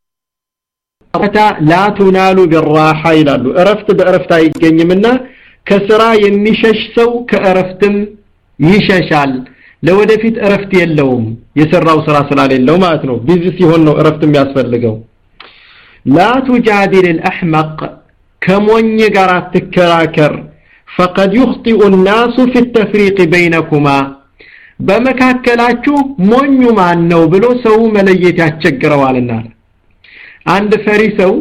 ላ ቱናሉ ቢራሓ ይላሉ እረፍት በእረፍት አይገኝምና ከስራ የሚሸሽ ሰው ከእረፍትም ይሸሻል ለወደፊት እረፍት የለውም የሰራው ስራ ስላሌለው ማለት ነው ቢዚ ሲሆን ነው እረፍት የሚያስፈልገው ላ ቱጃዲል الأحمق ከሞኝ ጋር አትከራከር فقد يخطئ الناس في التفريق بينكما በመካከላችሁ ሞኙ ማን ነው ብሎ ሰው መለየት ያስቸግረዋልና አንድ ፈሪ ሰው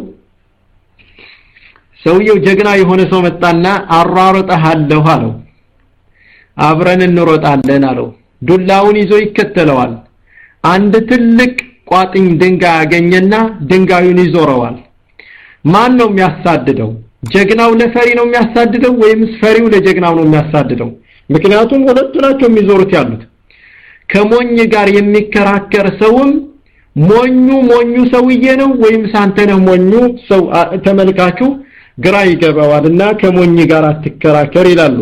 ሰውየው ጀግና የሆነ ሰው መጣና አሯሮጠሃለሁ አለው አብረን እንሮጣለን አለው ዱላውን ይዞ ይከተለዋል አንድ ትልቅ ቋጥኝ ድንጋይ ያገኘና ድንጋዩን ይዞረዋል ማን ነው የሚያሳድደው ጀግናው ለፈሪ ነው የሚያሳድደው ወይምስ ፈሪው ለጀግናው ነው የሚያሳድደው ምክንያቱም ሁለቱ ናቸው የሚዞሩት ያሉት ከሞኝ ጋር የሚከራከር ሰውም ሞኙ ሞኙ ሰውዬ ነው ወይምስ አንተ ነህ ሞኙ ሰው ተመልካቹ ግራ ይገባዋልና ከሞኝ ጋር አትከራከር ይላሉ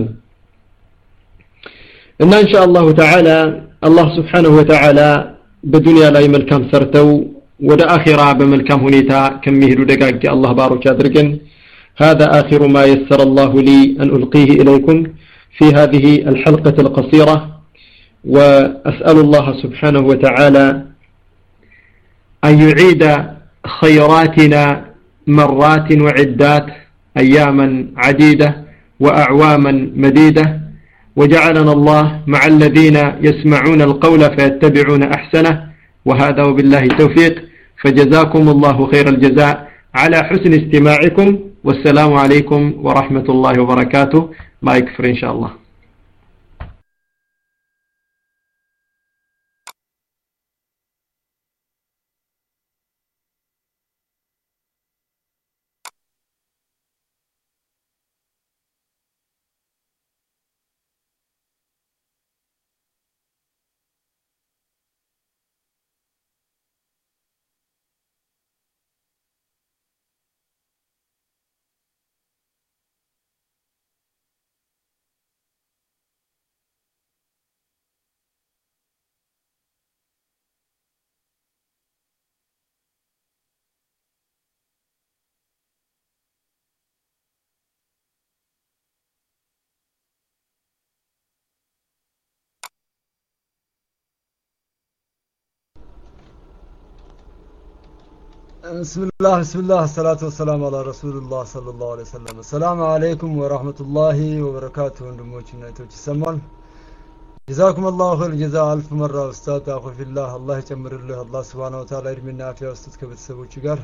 እና ኢንሻአላሁ ተዓላ አላህ Subhanahu Wa Ta'ala በዱንያ ላይ መልካም ሰርተው ወደ አኺራ በመልካም ሁኔታ ከሚሄዱ ደጋግ አላህ ባሮች አድርገን هذا آخر ما يسر الله لي أن ألقيه إليكم في هذه الحلقة القصيرة وأسأل الله سبحانه وتعالى أن يعيد خيراتنا مرات وعدات أياما عديدة وأعواما مديدة وجعلنا الله مع الذين يسمعون القول فيتبعون أحسنه وهذا وبالله التوفيق فجزاكم الله خير الجزاء على حسن استماعكم والسلام عليكم ورحمة الله وبركاته ما يكفر إن شاء الله بسم الله بسم الله الصلاة والسلام على رسول الله صلى الله عليه وسلم السلام عليكم ورحمة الله وبركاته ወንድሞችና እህቶች ይሰማል ጀዛኩም አላሁ ኸይር ጀዛ አልፍ መራ ኡስታዝ አኹ ፊላህ አላህ ይጨምርልህ አላህ Subhanahu Wa Ta'ala እድሜና አፊያ ውስጥ ከቤተሰቦች ጋር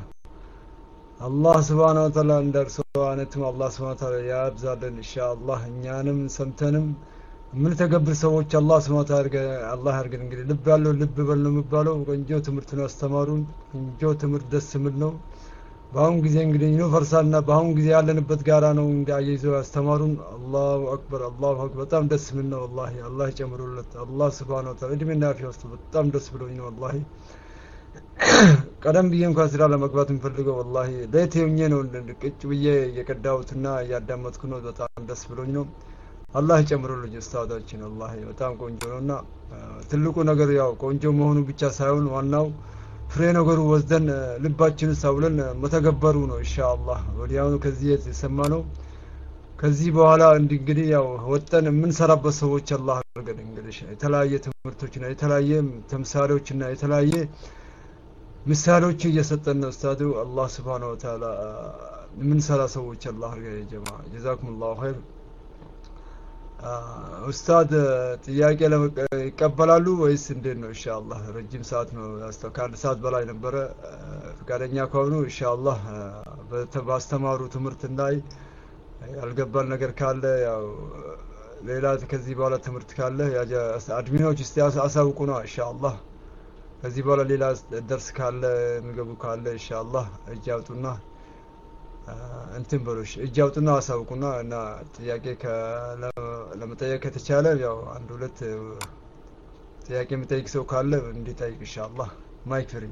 አላህ Subhanahu Wa Ta'ala እንደርሰው አይነትም አላህ Subhanahu Wa Ta'ala ያብዛልን ኢንሻአላህ እኛንም ሰምተንም ምን ተገብር ሰዎች አላህ Subhanahu Wa Ta'ala አላህ ያርገን እንግዲህ ልብ ያለው ልብ በል ነው የሚባለው ቆንጆ ትምህርት ነው ያስተማሩን ቆንጆ ትምህርት ደስ የሚል ነው በአሁን ጊዜ እንግዲህ ዩኒቨርሳልና በአሁን ጊዜ ያለንበት ጋራ ነው እንግዲህ አያይዘው ያስተማሩን አላሁ አክበር አላሁ አክበር በጣም ደስ የሚል ነው ወላሂ አላህ ይጨምሩለት አላህ Subhanahu Wa Ta'ala እድሜና አፊያ ውስጥ በጣም ደስ ብሎኝ ነው ወላሂ ቀደም ብዬ እንኳን ስራ ለመግባት የምፈልገው ወላሂ ለየት ሆኜ ነው ቅጭ ብዬ እየቀዳሁትና እያዳመጥኩ ነው በጣም ደስ ብሎኝ ነው አላህ ይጨምሩልኝ ኡስታዳችን ወላሂ በጣም ቆንጆ ነውና ትልቁ ነገር ያው ቆንጆ መሆኑ ብቻ ሳይሆን ዋናው ፍሬ ነገሩ ወስደን ልባችን ሳውለን መተገበሩ ነው ኢንሻአላህ ወዲያውኑ ከዚህ የተሰማ ነው ከዚህ በኋላ እንግዲህ ያው ወጠን የምንሰራበት ሰዎች አላህ አድርገን እንግዲህ የተለያየ ትምህርቶችና የተለያየ ተምሳሌዎችና የተለያየ ምሳሌዎች እየሰጠን ነው ኡስታዱ አላህ Subhanahu Wa Ta'ala የምንሰራ ሰዎች አላህ አድርገን ጀማ ጀዛኩሙላሁ ኸይር ኡስታድ ጥያቄ ይቀበላሉ ወይስ እንዴት ነው ኢንሻአላህ ረጅም ሰዓት ነው ከአንድ ሰዓት በላይ ነበረ ፈቃደኛ ከሆኑ ኢንሻአላህ ባስተማሩ ትምህርት ላይ ያልገባን ነገር ካለ ያው ሌላ ከዚህ በኋላ ትምህርት ካለ አድሚኖች እስቲ አሳውቁ ነው ኢንሻአላህ ከዚህ በኋላ ሌላ ደርስ ካለ የሚገቡ ካለ ኢንሻአላህ እጅ አውጡና እንትን በሎሽ እጅ አውጡና አሳውቁና እና ጥያቄ ለመጠየቅ ከተቻለ ያው አንድ ሁለት ጥያቄ የሚጠይቅ ሰው ካለ እንዲጠይቅ ኢንሻአላህ ማይክ ፍሪ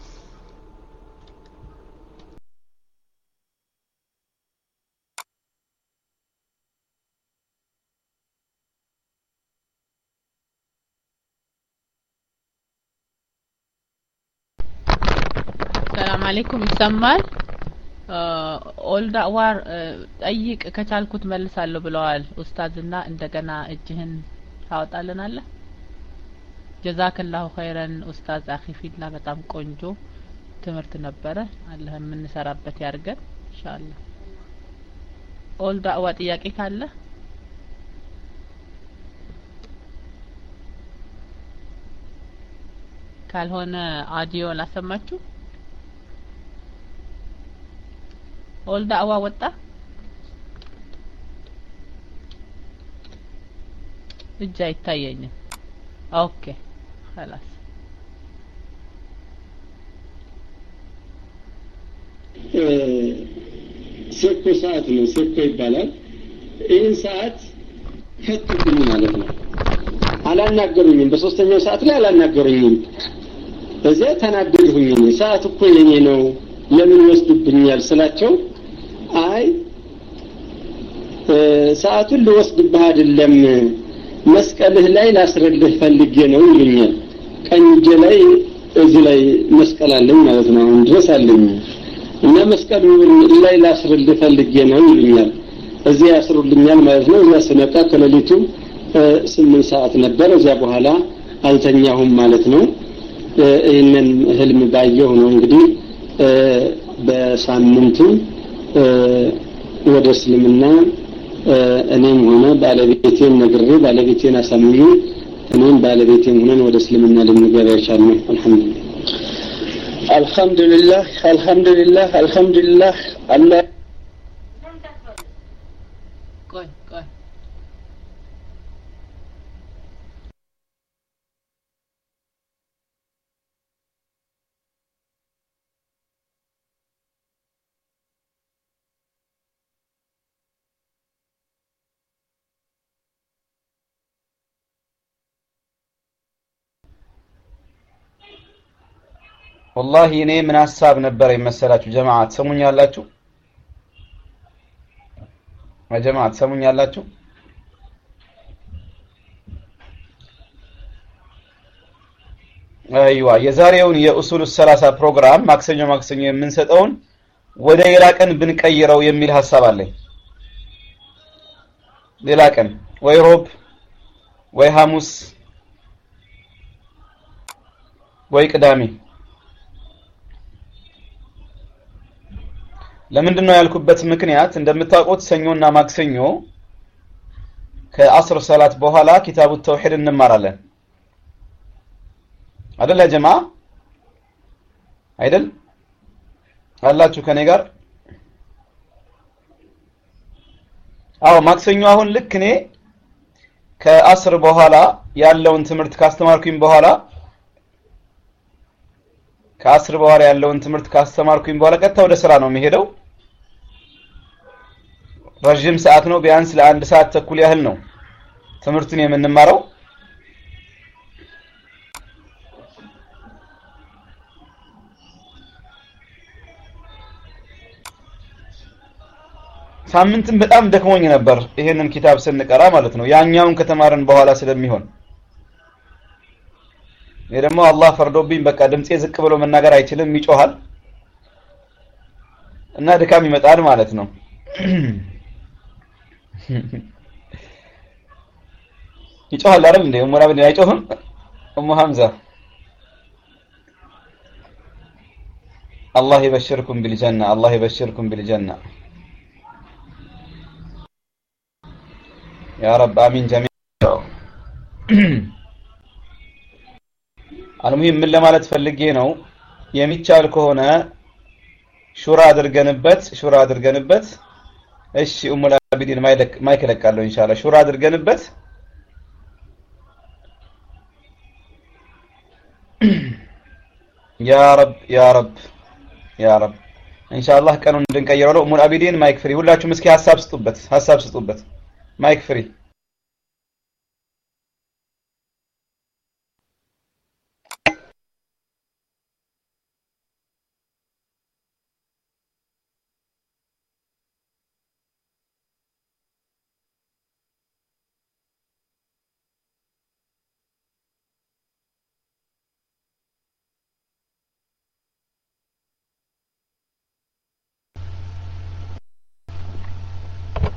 ሰላም አለይኩም ይሰማል ኦልዳ ዋር ጠይቅ ከቻልኩት መልሳለሁ ብለዋል ኡስታዝና እንደገና እጅህን ታወጣልናለህ? ጀዛከላሁ ኸይረን ኡስታዝ አኺ ፊላ በጣም ቆንጆ ትምህርት ነበረ። አላህ የምንሰራበት ያርገን ኢንሻአላህ። ኦል ዳዕዋ ጥያቄ ካለ ካልሆነ አዲዮ ላሰማችሁ። ኦል ዳዕዋ ወጣ እጅ አይታየኝም። ኦኬ خلاص ሴኮ ሰዓት ነው። ሴኮ ይባላል። ይህን ሰዓት ፈቱብኝ ማለት ነው። አላናገሩኝም። በሶስተኛው ሰዓት ላይ አላናገሩኝም። በዚያ ተናደድሁኝ። ሰዓት እኮ የኔ ነው ለምን ይወስዱብኛል ስላቸው አይ ሰዓቱን ልወስድብህ አይደለም መስቀልህ ላይ ላስረልህ ፈልጌ ነው ይሉኛል። ቀኝ እጄ ላይ እዚህ ላይ መስቀል አለኝ ማለት ነው። አሁን ድረስ አለኝ እና መስቀሉ ላይ ላስርልህ ፈልጌ ነው ይሉኛል። እዚያ ያስሩልኛል ማለት ነው። እዚያ ስነቃ ከሌሊቱ ስምንት ሰዓት ነበር። እዚያ በኋላ አልተኛሁም ማለት ነው። ይህንን ህልም ባየሁ ነው እንግዲህ በሳምንቱ ወደ እስልምና እኔም ሆነ ባለቤቴን ነግሬ ባለቤቴን አሳምኜ እኔም ባለቤቴም ሆነን ወደ እስልምና ልንገባ የቻልነው አልሐምዱሊላህ አልሐምዱሊላህ አልሐምዱሊላህ አልሐምዱሊላህ አላህ ቆይ ቆይ ወላሂ እኔ ምን ሀሳብ ነበረ የመሰላችሁ ጀማዓ ትሰሙኛላችሁ? ጀማዓ ትሰሙኛላችሁ? አይዋ የዛሬውን የኡሱሉ ሰላሳ ፕሮግራም ማክሰኞ ማክሰኞ የምንሰጠውን ወደ ሌላ ቀን ብንቀይረው የሚል ሀሳብ አለኝ። ሌላ ቀን ወይ ሮብ ወይ ሐሙስ ወይ ቅዳሜ ለምንድን ነው ያልኩበት ምክንያት እንደምታውቁት ሰኞና ማክሰኞ ከአስር ሰላት በኋላ ኪታቡ ተውሂድ እንማራለን አይደል ያ ጀማ አይደል አላችሁ ከኔ ጋር አዎ ማክሰኞ አሁን ልክ እኔ ከአስር በኋላ ያለውን ትምህርት ካስተማርኩኝ በኋላ ከአስር በኋላ ያለውን ትምህርት ካስተማርኩኝ በኋላ ቀጥታ ወደ ስራ ነው የሚሄደው። ረዥም ሰዓት ነው፣ ቢያንስ ለአንድ ሰዓት ተኩል ያህል ነው ትምህርቱን የምንማረው። ሳምንትም በጣም ደክሞኝ ነበር ይሄንን ኪታብ ስንቀራ ማለት ነው፣ ያኛውን ከተማርን በኋላ ስለሚሆን እኔ ደግሞ አላህ ፈርዶብኝ በቃ ድምጼ ዝቅ ብሎ መናገር አይችልም፣ ይጮሃል እና ድካም ይመጣል ማለት ነው። ይጮሃል አይደል እንዴ? ኡሙ አብዲ አይጮህም? ኡሙ ሐምዛ አላህ ይበሽርኩም ቢልጀና አላህ ይበሽርኩም ቢልጀና ያ ረብ አሚን ጀሚዕ አልሙሂም ምን ለማለት ፈልጌ ነው የሚቻል ከሆነ ሹራ አድርገንበት ሹራ አድርገንበት እሺ ኡሙ አቢዲን ማይክ እለቃለሁ ኢንሻአላህ ሹራ አድርገንበት ያ ረብ ያ ረብ ያ ረብ ኢንሻአላህ ቀኑን እንድንቀይረው ነው ኡሙ አቢዲን ማይክ ፍሪ ሁላችሁም እስኪ ሀሳብ ስጡበት ሀሳብ ስጡበት ማይክ ፍሪ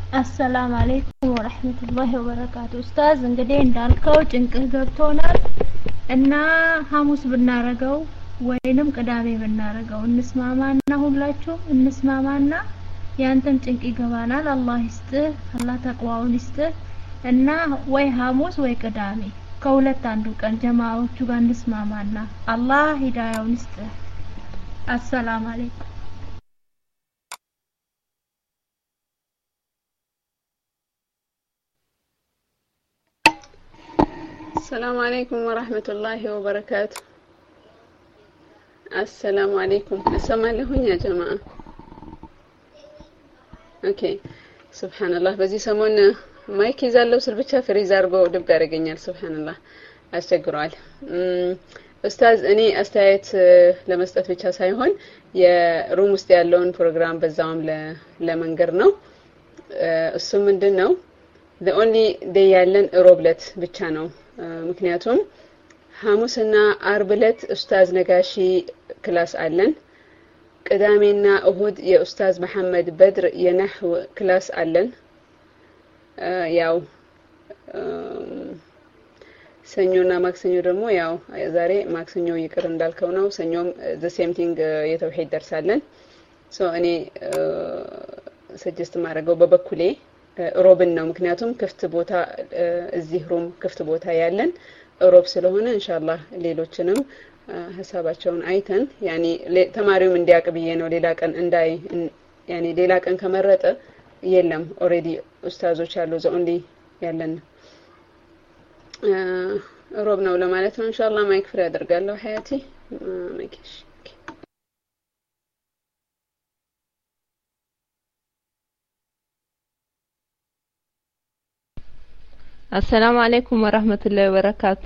አሰላም አለይኩም ወረህመቱላሂ ወበረካቱ። ኡስታዝ እንግዲህ እንዳልከው ጭንቅህ ገብቶናል እና ሐሙስ ብናረገው ወይንም ቅዳሜ ብናረገው እንስማማና ሁላችሁም እንስማማና ያንተም ጭንቅ ይገባናል። አላህ ይስጥህ፣ አላህ ተቅዋውን ይስጥህ እና ወይ ሐሙስ ወይ ቅዳሜ ከሁለት አንዱ ቀን ጀማዎቹ ጋር እንስማማና አላህ ሂዳያውን ይስጥህ። አሰላም አለይኩም። السلام عليكم ورحمة الله وبركاته السلام عليكم أسمع لهن يا جماعة ኦኬ ሱብሃንአላህ በዚህ ሰሞን ማይክ ይዛለው ስል ብቻ ፍሪዝ አድርጎ ድብ ያደርገኛል ሱብሃንአላህ አስቸግሯል ኡስታዝ እኔ አስተያየት ለመስጠት ብቻ ሳይሆን የሩም ውስጥ ያለውን ፕሮግራም በዛውም ለመንገር ነው እሱ ምንድን ነው the only day ያለን ሮብለት ብቻ ነው ምክንያቱም ሐሙስና አርብ ዕለት ኡስታዝ ነጋሺ ክላስ አለን ቅዳሜና እሁድ የኡስታዝ መሐመድ በድር የነህው ክላስ አለን ያው ሰኞና ማክሰኞ ደግሞ ያው ዛሬ ማክሰኞ ይቅር እንዳልከው ነው ሰኞም ዘ ሴም ቲንግ የተውሂድ ደርሳለን ሶ እኔ ሰጀስት ማድረገው በበኩሌ ሮብን ነው ምክንያቱም ክፍት ቦታ እዚህ ሩም ክፍት ቦታ ያለን ሮብ ስለሆነ ኢንሻአላህ ሌሎችንም ሀሳባቸውን አይተን ያኔ ተማሪውም እንዲያውቅ ብዬ ነው ሌላ ቀን እንዳይ ያኔ ሌላ ቀን ከመረጠ የለም ኦሬዲ ኡስታዞች ያሉ ዘ ኦንሊ ያለን ሮብ ነው ለማለት ነው ኢንሻአላህ ማይክ ፍሪ አደርጋለሁ ሀያቲ ማይክሽ አሰላሙ አለይኩም ወራህመቱላሂ ወበረካቱ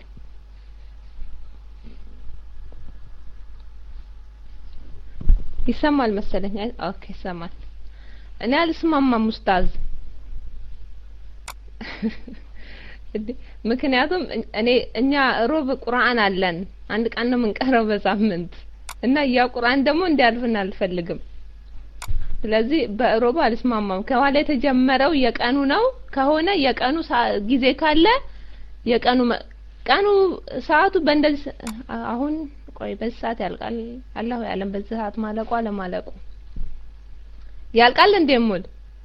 ይሰማል መሰለኝ ኦኬ ይሰማል እኔ አልስማማም ኡስታዝ ምክንያቱም እኔ እኛ ሮብ ቁርአን አለን አንድ ቀን ነው የምንቀረው በሳምንት እና ያ ቁርአን ደግሞ እንዲያልፍን አልፈልግም ስለዚህ በሮብ አልስማማም ከኋላ የተጀመረው የቀኑ ነው ከሆነ የቀኑ ጊዜ ካለ የቀኑ ቀኑ ሰዓቱ በእንደዚህ አሁን ቆይ በዚህ ሰዓት ያልቃል አላሁ ያለም በዚህ ሰዓት ማለቁ አለማለቁ ያልቃል እንዴ ሙል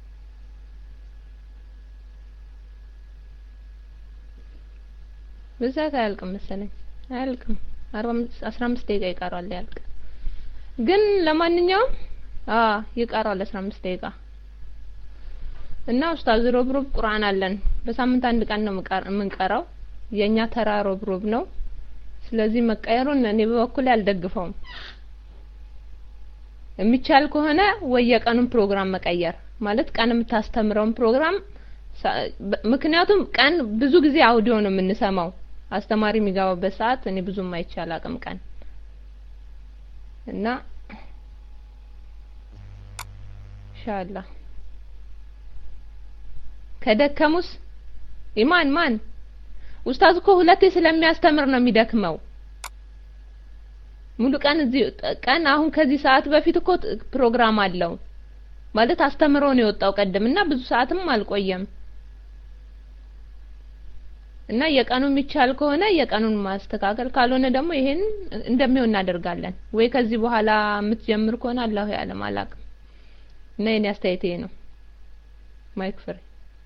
በዚህ ሰዓት አያልቅም መሰለኝ አያልቅም አስራ አምስት ደቂቃ ይቀራል ያልቅ ግን ለማንኛውም አ ይቀራል 15 ደቂቃ እና ኡስታዝ ሮብ ሮብ ቁርአን አለን በሳምንት አንድ ቀን ነው የምንቀራው የኛ ተራ ሮብ ሮብ ነው ስለዚህ መቀየሩን እኔ በበኩሌ አልደግፈውም የሚቻል ከሆነ ወይ የቀኑን ፕሮግራም መቀየር ማለት ቀን የምታስተምረውን ፕሮግራም ምክንያቱም ቀን ብዙ ጊዜ አውዲዮ ነው የምንሰማው አስተማሪ የሚገባበት ሰዓት እኔ ብዙም አይቻል አቅም ቀን እና ኢንሻአላህ ከደከሙስ ኢማን ማን ኡስታዝ እኮ ሁለቴ ስለሚያስተምር ነው የሚደክመው ሙሉ ቀን እዚህ ቀን አሁን ከዚህ ሰዓት በፊት እኮ ፕሮግራም አለው ማለት አስተምሮ ነው የወጣው ቀደም እና ብዙ ሰዓትም አልቆየም እና የቀኑ የሚቻል ከሆነ የቀኑን ማስተካከል ካልሆነ ደግሞ ይሄን እንደሚሆን እናደርጋለን ወይ ከዚህ በኋላ የምትጀምር ከሆነ አላሁ ያለም አላቅም እና የኔ አስተያየት ይሄ ነው ማይክ ፍሬ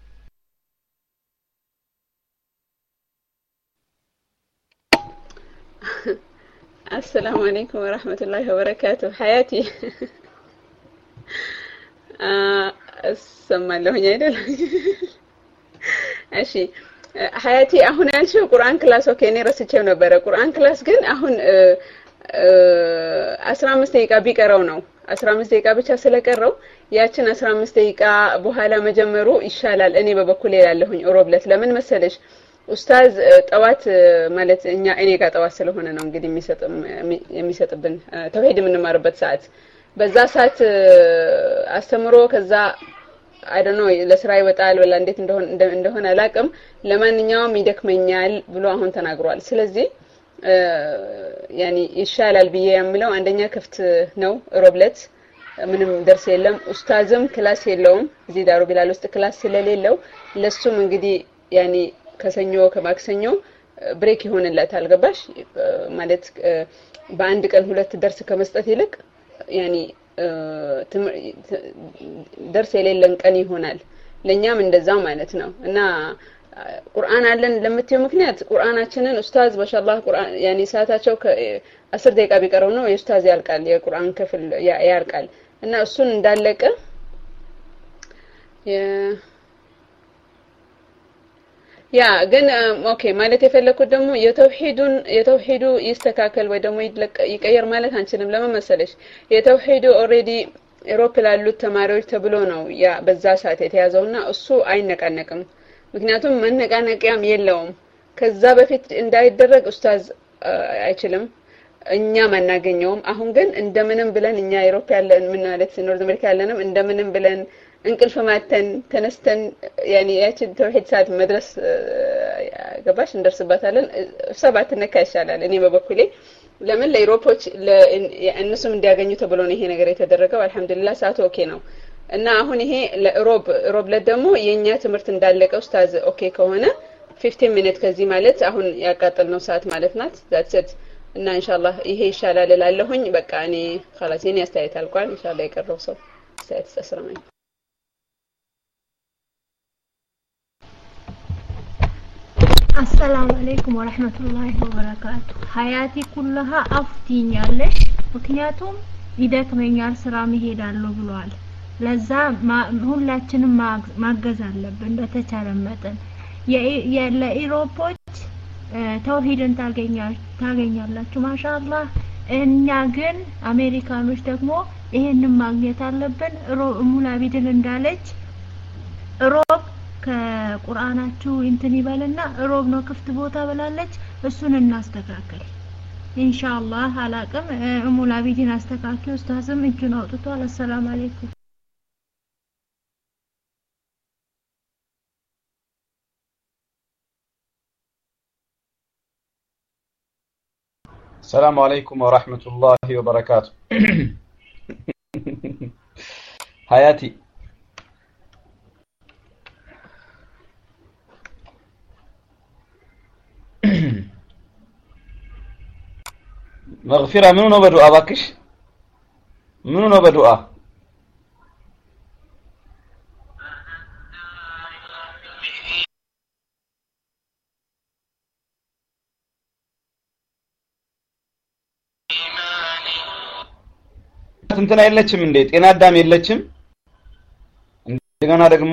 السلام عليكم ورحمة الله وبركاته حياتي እሰማለሁኝ አይደል እሺ ሀያቲ አሁን ያልሽው ቁርአን ክላስ ኦኬ እኔ ረስቼው ነበረ ቁርአን ክላስ ግን አሁን አስራ አምስት ደቂቃ ቢቀረው ነው አስራ አምስት ደቂቃ ብቻ ስለቀረው ያችን አስራ አምስት ደቂቃ በኋላ መጀመሩ ይሻላል እኔ በበኩሌ ላለሁኝ ሮብለት ለምን መሰለሽ ኡስታዝ ጠዋት ማለት እኛ እኔ ጋር ጠዋት ስለሆነ ነው እንግዲህ የሚሰጥብን ተውሂድ የምንማርበት ሰዓት በዛ ሰዓት አስተምሮ ከዛ አይደኖ ለስራ ይወጣል ወላ እንዴት እንደሆነ እንደሆነ አላቅም ለማንኛውም ይደክመኛል ብሎ አሁን ተናግሯል ስለዚህ ያኒ ይሻላል ብዬ የምለው አንደኛ ክፍት ነው ሮብለት ምንም ደርስ የለም። ኡስታዝም ክላስ የለውም። እዚህ ዳሩ ቢላል ውስጥ ክላስ ስለሌለው ለሱም እንግዲህ ያኔ ከሰኞ ከማክሰኞ ብሬክ ይሆንለታል። ገባሽ ማለት በአንድ ቀን ሁለት ደርስ ከመስጠት ይልቅ ያኔ ደርስ የሌለን ቀን ይሆናል። ለኛም እንደዛው ማለት ነው እና ቁርአን አለን ለምትዩ ምክንያት ቁርአናችንን ኡስታዝ ማሻአላህ ቁርአን ያኔ ሰዓታቸው አስር ደቂቃ ቢቀረው ነው የኡስታዝ ያልቃል የቁርአን ክፍል ያልቃል እና እሱን እንዳለቀ ያ ግን ኦኬ ማለት የፈለኩት ደግሞ የተውሂዱን የተውሂዱ ይስተካከል ወይ ደግሞ ይቀየር ማለት አንችልም። ለምን መሰለሽ የተውሂዱ ኦልሬዲ ኤሮፕ ላሉት ተማሪዎች ተብሎ ነው ያ በዛ ሰዓት የተያዘውና እሱ አይነቃነቅም። ምክንያቱም መነቃነቂያም የለውም። ከዛ በፊት እንዳይደረግ ኡስታዝ አይችልም፣ እኛም አናገኘውም። አሁን ግን እንደምንም ብለን እኛ ኤሮፕ ያለን ምን ማለት ኖርዝ አሜሪካ ያለንም እንደምንም ብለን እንቅልፍ ማተን ተነስተን ያኔ ያችን ተውሂድ ሰዓት መድረስ ገባሽ እንደርስባታለን። እሷ ባትነካ ይሻላል። እኔ በበኩሌ ለምን ለኢሮፖች እነሱም እንዲያገኙ ተብሎ ነው ይሄ ነገር የተደረገው። አልሐምዱሊላህ ሰዓቱ ኦኬ ነው እና አሁን ይሄ ለሮብ ሮብ ለት ደግሞ የእኛ ትምህርት እንዳለቀ ኡስታዝ ኦኬ ከሆነ ፊፍቲን ሚኒት ከዚህ ማለት አሁን ያቃጠልነው ሰዓት ማለት ናት ዛትሰት እና ኢንሻአላህ ይሄ ይሻላል እላለሁኝ። በቃ እኔ خلاص የኔ አስተያየት አልቋል። ኢንሻአላህ የቀረው ሰው አስተያየት ተስረመኝ አሰላሙ አለይኩም ወረህመቱላሂ ወበረካቱ። ሀያቲ ኩለሃ አፍቲኛለሽ፣ ምክንያቱም ይደክመኛል ስራ መሄዳለሁ ብሏል። ለዛ ሁላችንም ማገዝ አለብን በተቻለ መጠን። ለኢሮፖች ተውሂድን ታገኛላችሁ ማሻአላህ። እኛ ግን አሜሪካኖች ደግሞ ይሄንን ማግኘት አለብን። ሙላቢድን እንዳለች ሮብ ከቁርአናችሁ እንትን ይበልና ሮብ ነው ክፍት ቦታ ብላለች። እሱን እናስተካከል ኢንሻአላህ። አላቅም ሙላቢድን አስተካክል። ኡስታዝም እጁን አውጥቷል። አሰላም አለይኩም ሰላሙ አለይኩም ወራህመቱላሂ ወበረካቱ። ሀያቲ መግፊራ ምኑ ነው በዱዓ ባክሽ? ምኑ ነው በዱዓ? እንትና የለችም እንዴ? ጤና አዳም የለችም? እንደገና ደግሞ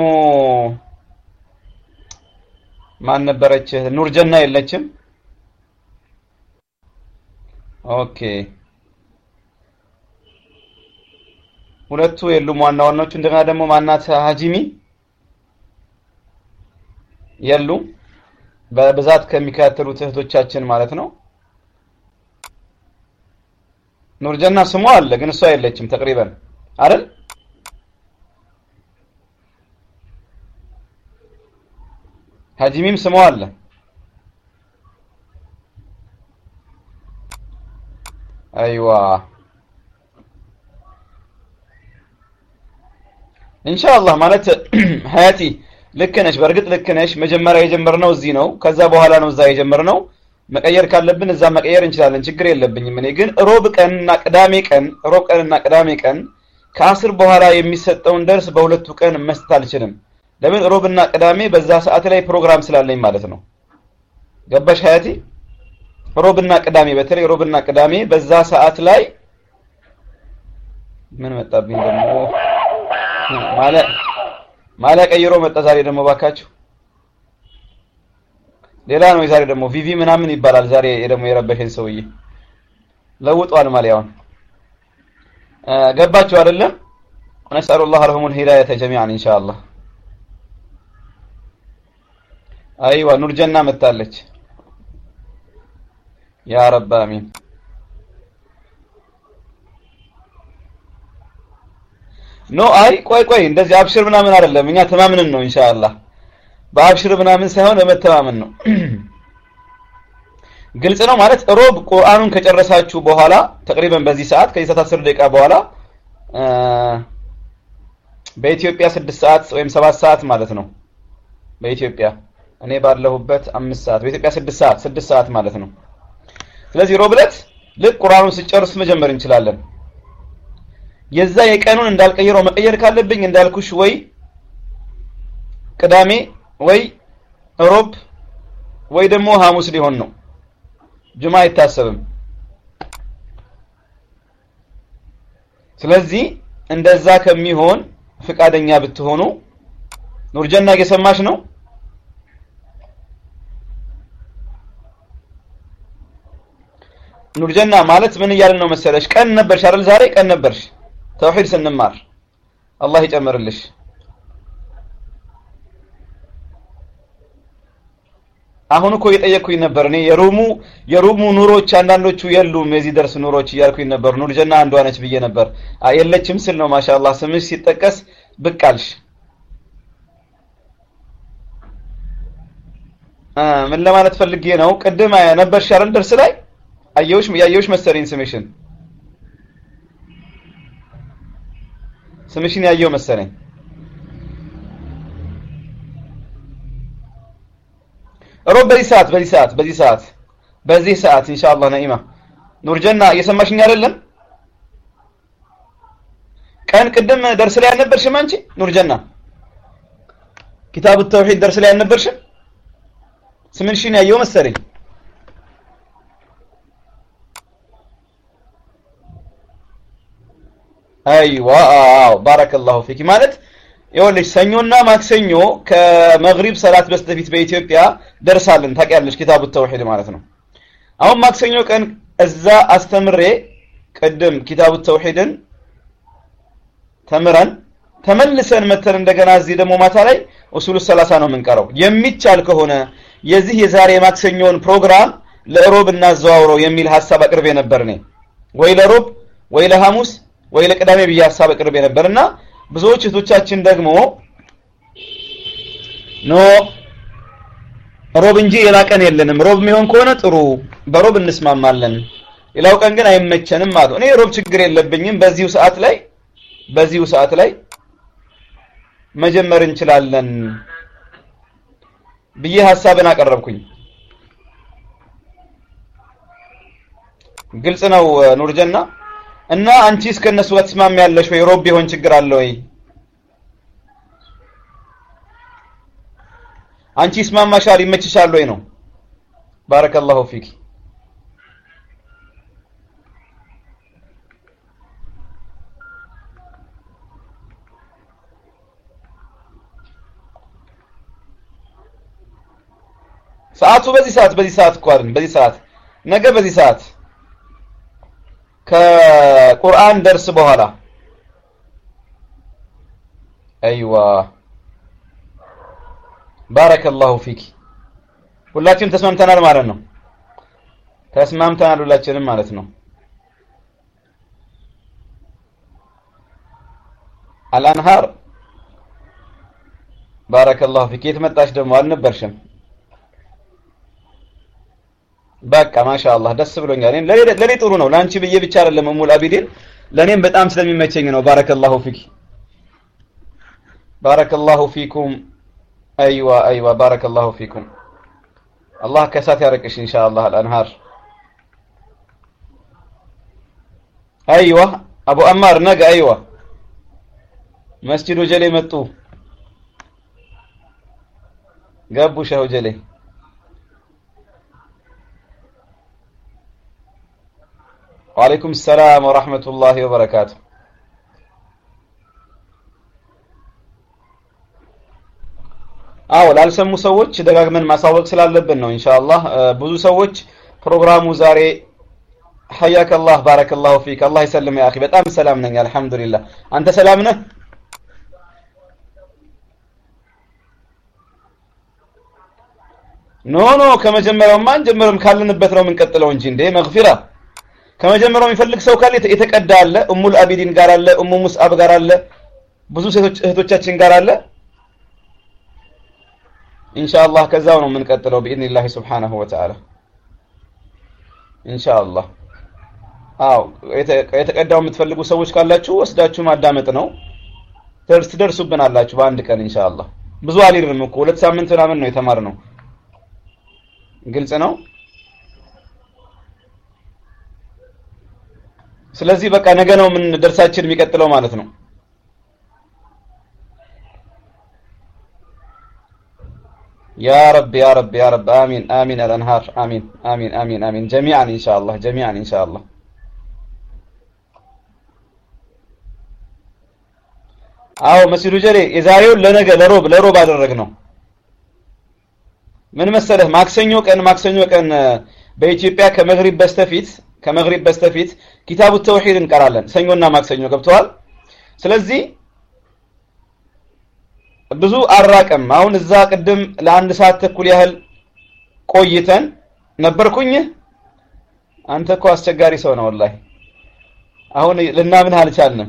ማን ነበረች? ኑርጀና የለችም? ኦኬ ሁለቱ የሉም ዋና ዋናዎቹ። እንደገና ደግሞ ማናት ሀጂሚ የሉም። በብዛት ከሚከታተሉት እህቶቻችን ማለት ነው። ኑርጀና ስሟ አለ ግን እሷ የለችም ተቅሪበን አይደል? ሀጂሚም ስሟ አለ። አይዋ ኢንሻአላህ ማለት ሀያቲ ልክ ነሽ። በእርግጥ ልክ ነሽ። መጀመሪያ የጀመርነው እዚህ ነው። ከዛ በኋላ ነው እዛ የጀመርነው። መቀየር ካለብን እዛ መቀየር እንችላለን። ችግር የለብኝም። እኔ ግን ሮብ ቀንና ቅዳሜ ቀን ሮብ ቀንና ቅዳሜ ቀን ከአስር በኋላ የሚሰጠውን ደርስ በሁለቱ ቀን መስጠት አልችልም። ለምን? ሮብና ቅዳሜ በዛ ሰዓት ላይ ፕሮግራም ስላለኝ ማለት ነው። ገባሽ ሀያቲ? ሮብና ቅዳሜ በተለይ ሮብና ቅዳሜ በዛ ሰዓት ላይ ምን መጣብኝ ደግሞ ማለ ማለ ቀይሮ መጣ ዛሬ ደግሞ ባካችሁ ሌላ ነው የዛሬ ደግሞ ቪቪ ምናምን ይባላል ዛሬ ደግሞ የረበሸኝ ሰውዬ ለውጧል ማሊያውን ገባችሁ አይደለም ነስአሉላህ ለሁሙል ሂዳየተ ጀሚዓን ኢንሻአላህ አይዋ ኑርጀና መጣለች ያ ረብ አሚን ኖ አይ ቆይ ቆይ እንደዚህ አብሽር ምናምን አይደለም እኛ ተማምነን ነው ኢንሻአላህ በአብሽር ምናምን ሳይሆን በመተማመን ነው ግልጽ ነው ማለት ሮብ ቁርአኑን ከጨረሳችሁ በኋላ ተቅሪበን በዚህ ሰዓት ከዚህ ሰዓት 10 ደቂቃ በኋላ በኢትዮጵያ ስድስት ሰዓት ወይም ሰባት ሰዓት ማለት ነው። በኢትዮጵያ እኔ ባለሁበት አምስት ሰዓት በኢትዮጵያ ስድስት ሰዓት ስድስት ሰዓት ማለት ነው። ስለዚህ ሮብ ዕለት ልክ ቁርአኑን ስጨርስ መጀመር እንችላለን። የዛ የቀኑን እንዳልቀይረው መቀየር ካለብኝ እንዳልኩሽ ወይ ቅዳሜ ወይ ሮብ ወይ ደግሞ ሐሙስ ሊሆን ነው። ጁማ አይታሰብም። ስለዚህ እንደዛ ከሚሆን ፍቃደኛ ብትሆኑ ኑርጀና እየሰማሽ ነው? ኑርጀና ማለት ምን እያልን ነው መሰለሽ? ቀን ነበርሽ አይደል? ዛሬ ቀን ነበርሽ ተውሂድ ስንማር። አላህ ይጨምርልሽ። አሁን እኮ እየጠየቅኩኝ ነበር እኔ የሩሙ የሩሙ ኑሮች አንዳንዶቹ የሉም የዚህ ደርስ ኑሮች እያልኩኝ ነበር። ኑርጀና አንዷ ነች ብዬ ነበር። የለችም ስል ነው ማሻአላህ ስምሽ ሲጠቀስ ብቅ አልሽ። ምን ለማለት ፈልጌ ነው? ቅድም ነበርሽ አይደል ደርስ ላይ አየሁሽ ያየሁሽ መሰለኝ ስምሽን ስምሽን ያየው መሰለኝ። ሮብ በዚህ ሰዓት በዚህ ሰዓት በዚህ ሰዓት በዚህ ሰዓት ኢንሻአላህ ነኢማ ኑርጀና እየሰማሽኝ አይደለም? ቀን ቅድም ደርስ ላይ አልነበርሽም አንቺ ኑርጀና? ኪታቡ ተውሂድ ደርስ ላይ አልነበርሽም? ስምሽን ያየው መሰለኝ። አይዋ አዎ ባረከላሁ ፊኪ ማለት ይኸውልሽ ሰኞና ማክሰኞ ከመግሪብ ሰላት በስተፊት በኢትዮጵያ ደርሳለን ታውቂያለሽ ኪታቡ ተውሂድ ማለት ነው አሁን ማክሰኞ ቀን እዛ አስተምሬ ቅድም ኪታቡ ተውሂድን ተምረን ተመልሰን መተን እንደገና እዚህ ደግሞ ማታ ላይ ኡሱሉ ሰላሳ ነው የምንቀረው የሚቻል ከሆነ የዚህ የዛሬ ማክሰኞውን ፕሮግራም ለሮብ እናዘዋውረው የሚል ሀሳብ አቅርቤ ነበር እኔ ወይ ለሮብ ወይ ለሐሙስ ወይ ለቅዳሜ ብዬ ሀሳብ አቅርቤ ነበር እና ብዙዎች እህቶቻችን ደግሞ ኖ ሮብ እንጂ ሌላ ቀን የለንም ሮብ የሚሆን ከሆነ ጥሩ በሮብ እንስማማለን ሌላው ቀን ግን አይመቸንም አሉ እኔ ሮብ ችግር የለብኝም በዚሁ ሰዓት ላይ በዚሁ ሰዓት ላይ መጀመር እንችላለን ብዬ ሀሳብን አቀረብኩኝ ግልጽ ነው ኑርጀና እና አንቺስ ከነሱ ጋር ትስማሚያለሽ ወይ ሮብ ቢሆን ችግር አለ ወይ አንቺ ይስማማሻል ይመችሻል ወይ ነው ባረከላሁ ፊክ ሰዓቱ በዚህ ሰዓት በዚህ ሰዓት እኮ አይደል በዚህ ሰዓት ነገ በዚህ ሰዓት ከቁርአን ደርስ በኋላ አይዋ ባረከላሁ ፊክ ሁላችንም ተስማምተናል ማለት ነው ተስማምተናል ሁላችንም ማለት ነው አልአንሃር ባረከላሁ ፊክ የት መጣሽ ደግሞ አልነበርሽም በቃ ማሻአላህ ደስ ብሎኛል ለኔ ጥሩ ነው ለአንቺ ብዬ ብቻ አይደለም እሙል አቢዲን ለኔም በጣም ስለሚመቸኝ ነው ባረከላሁ ፊክ ባረከላሁ ፊኩም አይዋ አይዋ ባረከላሁ ፊኩም አላህ ከሳት ያረቅሽ ኢንሻአላህ አልአንሃር አይዋ አቡ አማር ነገ አይዋ መስጂድ ወጀሌ መጡ ገቡ ሸህ ወጀሌ وعليكم السلام ورحمة الله وبركاته አዎ ላልሰሙ ሰዎች ደጋግመን ማሳወቅ ስላለብን ነው ኢንሻአላህ ብዙ ሰዎች ፕሮግራሙ ዛሬ حياك الله بارك الله فيك الله يسلم يا اخي በጣም ሰላም ነኝ አልহামዱሊላህ አንተ ሰላም ነህ ኖ ኖ ከመጀመሪያውማ አንጀምርም ካለንበት ነው የምንቀጥለው እንጂ እንዴ መግፊራ ከመጀመሪያው የሚፈልግ ሰው ካለ የተቀዳ አለ ኡሙል አቢዲን ጋር አለ ኡሙ ሙስአብ ጋር አለ ብዙ ሴቶች እህቶቻችን ጋር አለ ኢንሻአላህ ከዛው ነው የምንቀጥለው بإذن الله سبحانه وتعالى ኢንሻአላህ አዎ የተቀዳው የምትፈልጉ ሰዎች ካላችሁ ወስዳችሁ ማዳመጥ ነው። ደርስ ትደርሱብናላችሁ በአንድ ቀን ኢንሻአላህ። ብዙ አልሄድንም እኮ ሁለት ሳምንት ምናምን ነው የተማርነው። ግልጽ ነው። ስለዚህ በቃ ነገ ነው ምን ደርሳችን የሚቀጥለው ማለት ነው። يا رب يا رب يا رب آمين آمين الأنهار آمين آمين آمين آمين جميعا إن شاء الله جميعا إن شاء الله አዎ መስሉ ጀሌ የዛሬውን ለነገ ለሮብ ለሮብ አደረግነው። ምን መሰለህ ማክሰኞ ቀን ማክሰኞ ቀን በኢትዮጵያ ከመግሪብ በስተፊት ከመግሪብ በስተፊት ኪታቡ ተውሂድ እንቀራለን። ሰኞና ማክሰኞ ገብተዋል። ስለዚህ ብዙ አራቀም። አሁን እዛ ቅድም ለአንድ ሰዓት ተኩል ያህል ቆይተን ነበርኩኝ። አንተ እኮ አስቸጋሪ ሰው ነው ወላሂ። አሁን ልናምንህ አልቻልንም።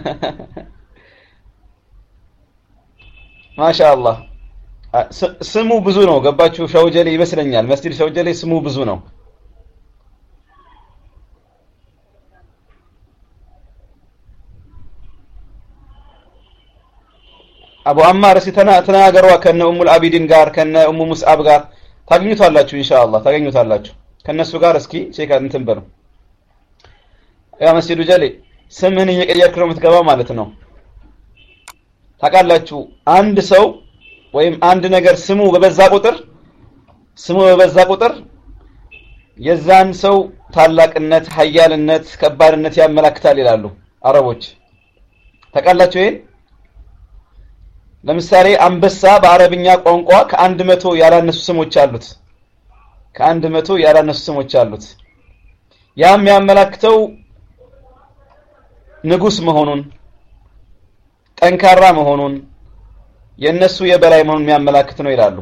ማሻአላህ ስሙ ብዙ ነው። ገባችሁ? ሸውጀሌ ይመስለኛል። መስጂድ ሸውጀሌ ስሙ ብዙ ነው። አቡ አማር እስቲ ተናገሯ ከነ ኡሙል አቢዲን ጋር ከነ ኡሙ ሙስዓብ ጋር ታገኙታላችሁ ኢንሻአላህ ታገኙታላችሁ ከነሱ ጋር እስኪ ቼክ እንትን በሉ ያ መስጂዱ ጀሌ ስምህን እየቀየርክ ነው የምትገባው ማለት ነው ታውቃላችሁ አንድ ሰው ወይም አንድ ነገር ስሙ በበዛ ቁጥር ስሙ በበዛ ቁጥር የዛን ሰው ታላቅነት ሀያልነት ከባድነት ያመላክታል ይላሉ አረቦች ታውቃላችሁ ይሄን ለምሳሌ አንበሳ በአረብኛ ቋንቋ ከአንድ መቶ ያላነሱ ስሞች አሉት። ከአንድ መቶ ያላነሱ ስሞች አሉት። ያ የሚያመላክተው ንጉስ መሆኑን፣ ጠንካራ መሆኑን፣ የእነሱ የበላይ መሆኑን የሚያመላክት ነው ይላሉ።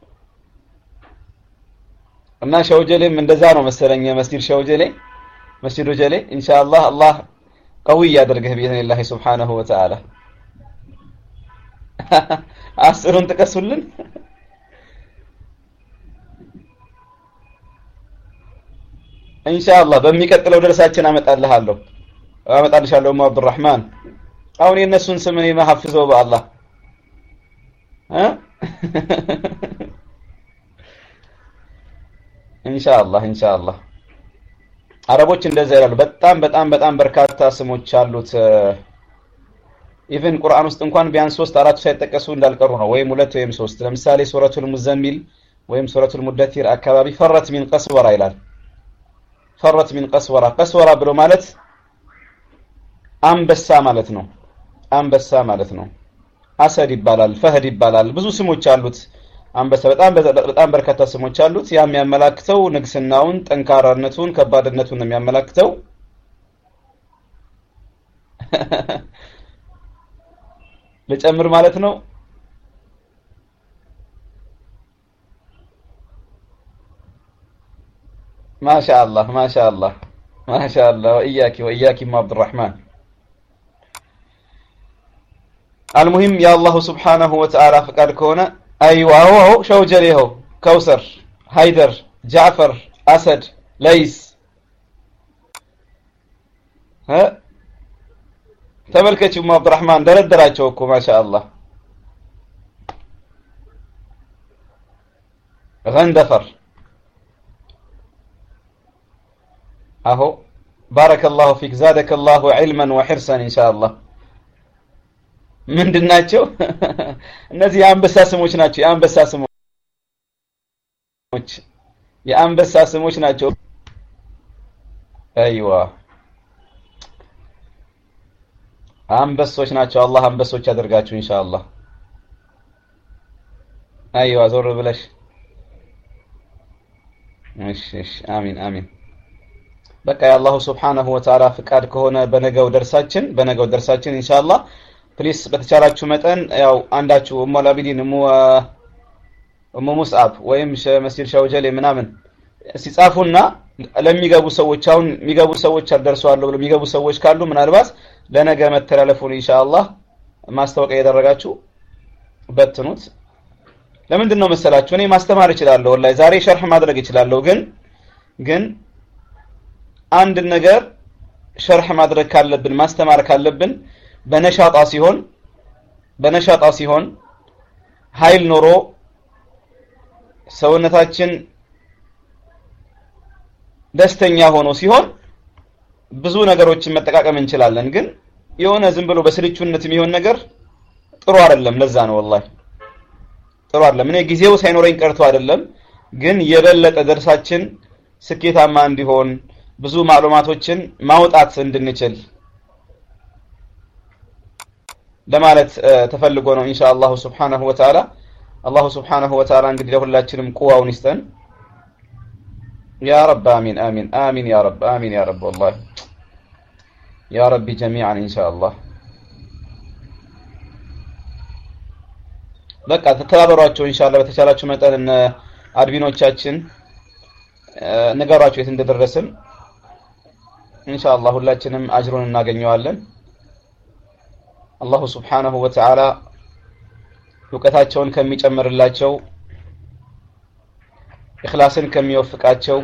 እና ሸውጀሌም እንደዛ ነው መሰለኝ መስጂድ ሸውጀሌ መስጂዱ ጀሌ ኢንሻአላህ አላህ ቀዊ ያደርግህ ቢኢዝኒላህ ሱብሓነሁ ወተዓላ አስሩን ጥቀሱልን። ኢንሻአላህ በሚቀጥለው ደርሳችን አመጣልሃለሁ አመጣልሻለሁ። ኡሙ አብዱራህማን አሁን የእነሱን ስም እኔ ማሐፍዘው በአላህ እ ኢንሻአላህ ኢንሻአላህ አረቦች እንደዛ ይላሉ። በጣም በጣም በጣም በርካታ ስሞች አሉት። ኢቭን ቁርአን ውስጥ እንኳን ቢያንስ ሶስት አራቱ ሳይጠቀሱ እንዳልቀሩ ነው፣ ወይም ሁለት ወይም ሶስት። ለምሳሌ ሱረቱል ሙዘሚል ወይም ሱረቱል ሙደቲር አካባቢ ፈረት ሚን ቀስወራ ይላል። ፈረት ሚን ቀስወራ ቀስወራ ብሎ ማለት አንበሳ ማለት ነው። አንበሳ ማለት ነው። አሰድ ይባላል፣ ፈህድ ይባላል። ብዙ ስሞች አሉት። አንበሳ በጣም በጣም በርካታ ስሞች አሉት። ያ የሚያመላክተው ንግስናውን፣ ጠንካራነቱን፣ ከባድነቱን ነው የሚያመላክተው። ልጨምር ማለት ነው። ማሻአላህ ማሻአላህ ማሻአላህ ወኢያኪ ወኢያኪም አብዱራህማን አልሙሂም የአላሁ ስብሓነሁ ወተዓላ ፍቃድ ከሆነ አይዋ ሆ ሸውጀሌ ሆ ከውሰር ሃይደር ጃዕፈር አሰድ ለይስ ተመልከች ኡሙ አብዱራህማን ደረደራቸው እኮ ማሻአላህ ገንደፈር አሆ ባረከላሁ ፊክ ዛደከላሁ ዒልመን ወሒርሰን ኢንሻአላህ ምንድን ናቸው እነዚህ የአንበሳ ስሞች ናቸው የአንበሳ ስሞች የአንበሳ ስሞች ናቸው አይዋ አንበሶች ናቸው አላህ አንበሶች ያደርጋችሁ ኢንሻአላህ አይዋ ዞር ብለሽ እሺ እሺ አሚን አሚን በቃ የአላሁ ስብሓነሁ ወተዓላ ፍቃድ ከሆነ በነገው ደርሳችን በነገው ደርሳችን ኢንሻአላህ ፕሊስ በተቻላችሁ መጠን ያው አንዳችሁ እሙ አልአቢዲን እሙ እሙ ሙስዓብ ወይም መስጂድ ሸውጀሌ ምናምን ሲጻፉና ለሚገቡ ሰዎች አሁን የሚገቡ ሰዎች አልደርሰዋለሁ ብለው የሚገቡ ሰዎች ካሉ ምናልባት ለነገ መተላለፉን ኢንሻአላህ ማስታወቂያ ያደረጋችሁ በትኑት። ለምንድን ነው መሰላችሁ? እኔ ማስተማር እችላለሁ፣ ወላሂ ዛሬ ሸርህ ማድረግ እችላለሁ። ግን ግን አንድ ነገር ሸርሕ ማድረግ ካለብን ማስተማር ካለብን በነሻጣ ሲሆን በነሻጣ ሲሆን ኃይል ኖሮ ሰውነታችን ደስተኛ ሆኖ ሲሆን ብዙ ነገሮችን መጠቃቀም እንችላለን። ግን የሆነ ዝም ብሎ በስልቹነት የሚሆን ነገር ጥሩ አይደለም። ለዛ ነው ወላሂ ጥሩ አይደለም። እኔ ጊዜው ሳይኖረኝ ቀርቶ አይደለም፣ ግን የበለጠ ደርሳችን ስኬታማ እንዲሆን ብዙ ማዕሉማቶችን ማውጣት እንድንችል ለማለት ተፈልጎ ነው ኢንሻአላሁ ሱብሓነሁ ወተዓላ። አላሁ ሱብሓነሁ ወተዓላ እንግዲህ ለሁላችንም ቁዋውን ይስጠን። ያ ረብ አሚን አሚን አሚን ያ ረብ አሚን ያ ረብ ወላሂ ያ ረቢ ጀሚዓን ኢንሻአላህ። በቃ ተተባበሯቸው ኢንሻአላህ በተቻላችሁ መጠን እነ አድሚኖቻችን ንገሯቸው የት እንደደረስን ኢንሻአላህ ሁላችንም አጅሩን እናገኘዋለን። አላሁ ስብሓነሁ ወተዓላ እውቀታቸውን ከሚጨምርላቸው ኢኽላስን ከሚወፍቃቸው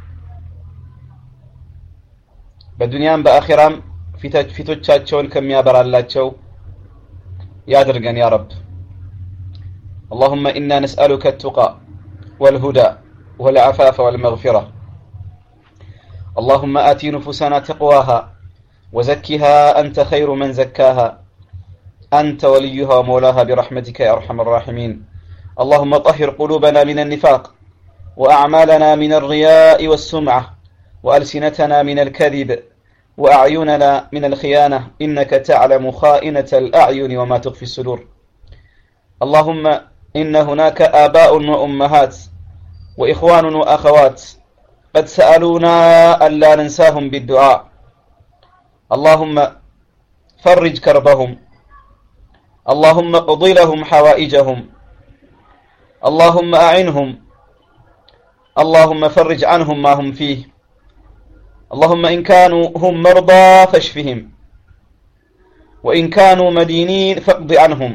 በዱንያም በአኺራም ፊቶቻቸውን ከሚያበራላቸው ያድርገን ያ ረብ። اللهم إنا نسألك التقى والهدى والعفاف والمغفرة اللهم آت نفوسنا تقواها وزكها أنت خير من زكاها أنت وليها ومولاها برحمتك يا أرحم الراحمين اللهم طهر قلوبنا من النفاق وأعمالنا من الرياء والسمعة وألسنتنا من الكذب وأعيننا من الخيانة إنك تعلم خائنة الأعين وما تخفي الصدور اللهم إن هناك آباء وأمهات وإخوان وأخوات قد سألونا ألا ننساهم بالدعاء اللهم فرج كربهم اللهم اقض لهم حوائجهم اللهم أعنهم اللهم فرج عنهم ما هم فيه اللهم إن كانوا هم مرضى فاشفهم وإن كانوا مدينين فاقض عنهم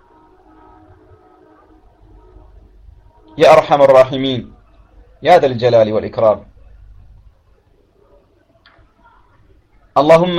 يا أرحم الراحمين يا ذا الجلال والإكرام اللهم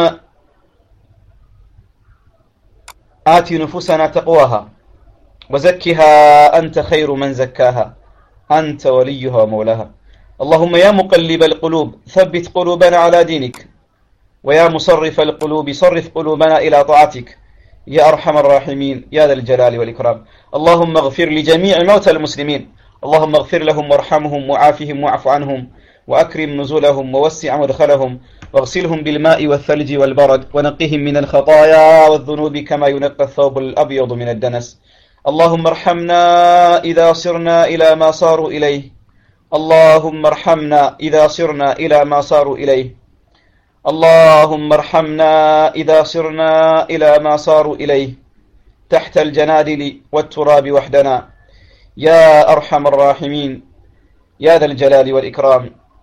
آت نفوسنا تقواها وزكها أنت خير من زكاها أنت وليها ومولاها اللهم يا مقلب القلوب ثبت قلوبنا على دينك ويا مصرف القلوب صرف قلوبنا إلى طاعتك يا أرحم الراحمين يا ذا الجلال والإكرام اللهم اغفر لجميع موتى المسلمين اللهم اغفر لهم وارحمهم وعافهم واعف عنهم وأكرم نزلهم ووسع مدخلهم واغسلهم بالماء والثلج والبرد ونقهم من الخطايا والذنوب كما ينقى الثوب الأبيض من الدنس اللهم ارحمنا إذا صرنا إلى ما صاروا إليه اللهم ارحمنا إذا صرنا إلى ما صاروا إليه اللهم ارحمنا إذا صرنا إلى ما صاروا إليه تحت الجنادل والتراب وحدنا يا أرحم الراحمين يا ذا الجلال والإكرام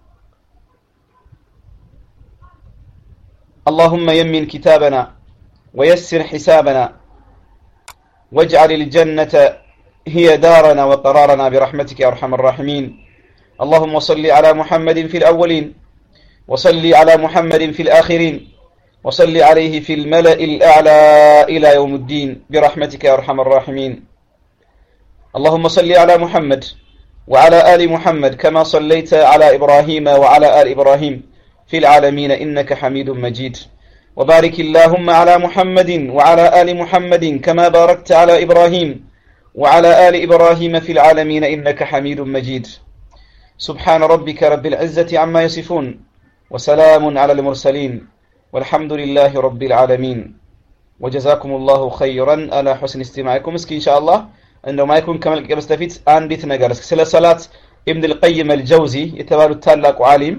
اللهم يمن كتابنا ويسر حسابنا واجعل الجنة هي دارنا وقرارنا برحمتك يا أرحم الراحمين اللهم صل على محمد في الأولين وصل على محمد في الآخرين وصل عليه في الملأ الأعلى إلى يوم الدين برحمتك يا أرحم الراحمين اللهم صل على محمد وعلى آل محمد كما صليت على إبراهيم وعلى آل إبراهيم في العالمين إنك حميد مجيد وبارك اللهم على محمد وعلى آل محمد كما باركت على إبراهيم وعلى آل إبراهيم في العالمين إنك حميد مجيد سبحان ربك رب العزة عما يصفون وسلام على المرسلين والحمد لله رب العالمين وجزاكم الله خيرا على حسن استماعكم اسكي إن شاء الله እንደው ማይኩን ከመልቀቅ በስተፊት አንዲት ነገር እስኪ ስለ ሰላት ኢብን አልቀይም አልጀውዚ የተባሉት ታላቁ ዓሊም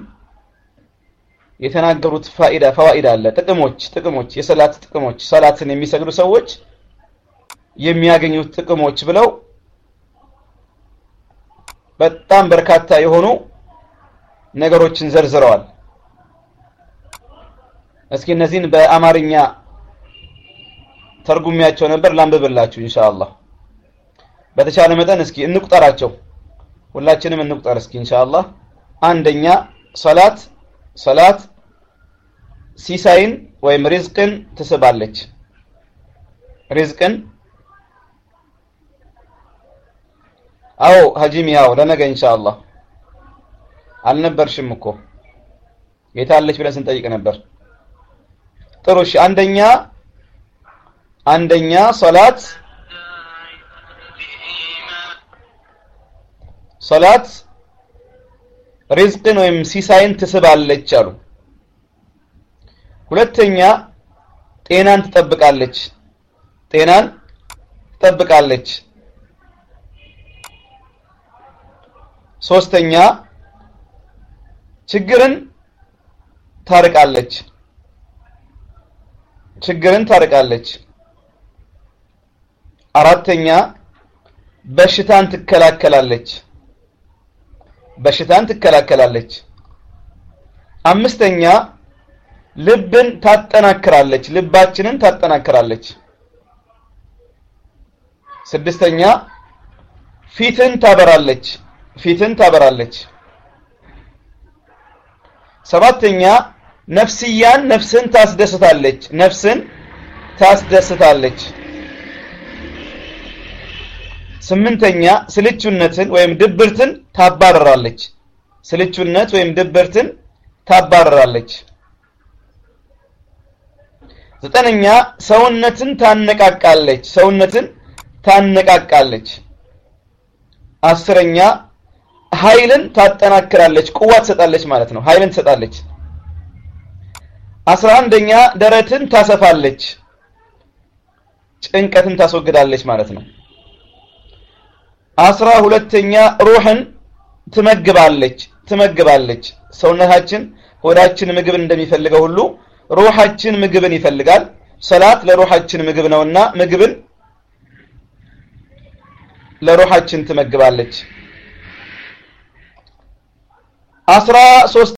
የተናገሩት ፋኢዳ ፈዋኢድ አለ ጥቅሞች ጥቅሞች የሰላት ጥቅሞች ሰላትን የሚሰግዱ ሰዎች የሚያገኙት ጥቅሞች ብለው በጣም በርካታ የሆኑ ነገሮችን ዘርዝረዋል እስኪ እነዚህን በአማርኛ ተርጉሚያቸው ነበር ላንብብላችሁ ኢንሻአላህ በተቻለ መጠን እስኪ እንቁጠራቸው ሁላችንም እንቁጠር እስኪ ኢንሻአላህ አንደኛ ሰላት ሰላት ሲሳይን ወይም ሪዝቅን ትስባለች ሪዝቅን አዎ ሀጂም ያው ለነገ ኢንሻአላህ አልነበርሽም እኮ የታለች ብለን ስንጠይቅ ነበር ጥሩ እሺ አንደኛ አንደኛ ሶላት ሶላት ሪዝቅን ወይም ሲሳይን ትስባለች አሉ ሁለተኛ ጤናን ትጠብቃለች ጤናን ትጠብቃለች ሶስተኛ ችግርን ታርቃለች ችግርን ታርቃለች አራተኛ በሽታን ትከላከላለች በሽታን ትከላከላለች አምስተኛ ልብን ታጠናክራለች ልባችንን ታጠናክራለች ስድስተኛ ፊትን ታበራለች ፊትን ታበራለች ሰባተኛ ነፍስያን ነፍስን ታስደስታለች ነፍስን ታስደስታለች ስምንተኛ ስልቹነትን ወይም ድብርትን ታባረራለች ስልቹነት ወይም ድብርትን ታባረራለች ዘጠነኛ ሰውነትን ታነቃቃለች ሰውነትን ታነቃቃለች አስረኛ ኃይልን ታጠናክራለች ቁዋ ትሰጣለች ማለት ነው ኃይልን ትሰጣለች አስራ አንደኛ ደረትን ታሰፋለች ጭንቀትን ታስወግዳለች ማለት ነው አስራ ሁለተኛ ሩህን ትመግባለች ትመግባለች ሰውነታችን ሆዳችን ምግብ እንደሚፈልገው ሁሉ ሩሃችን ምግብን ይፈልጋል ሰላት ለሩሃችን ምግብ ነውና ምግብን ለሩሃችን ትመግባለች አስራ ሶስት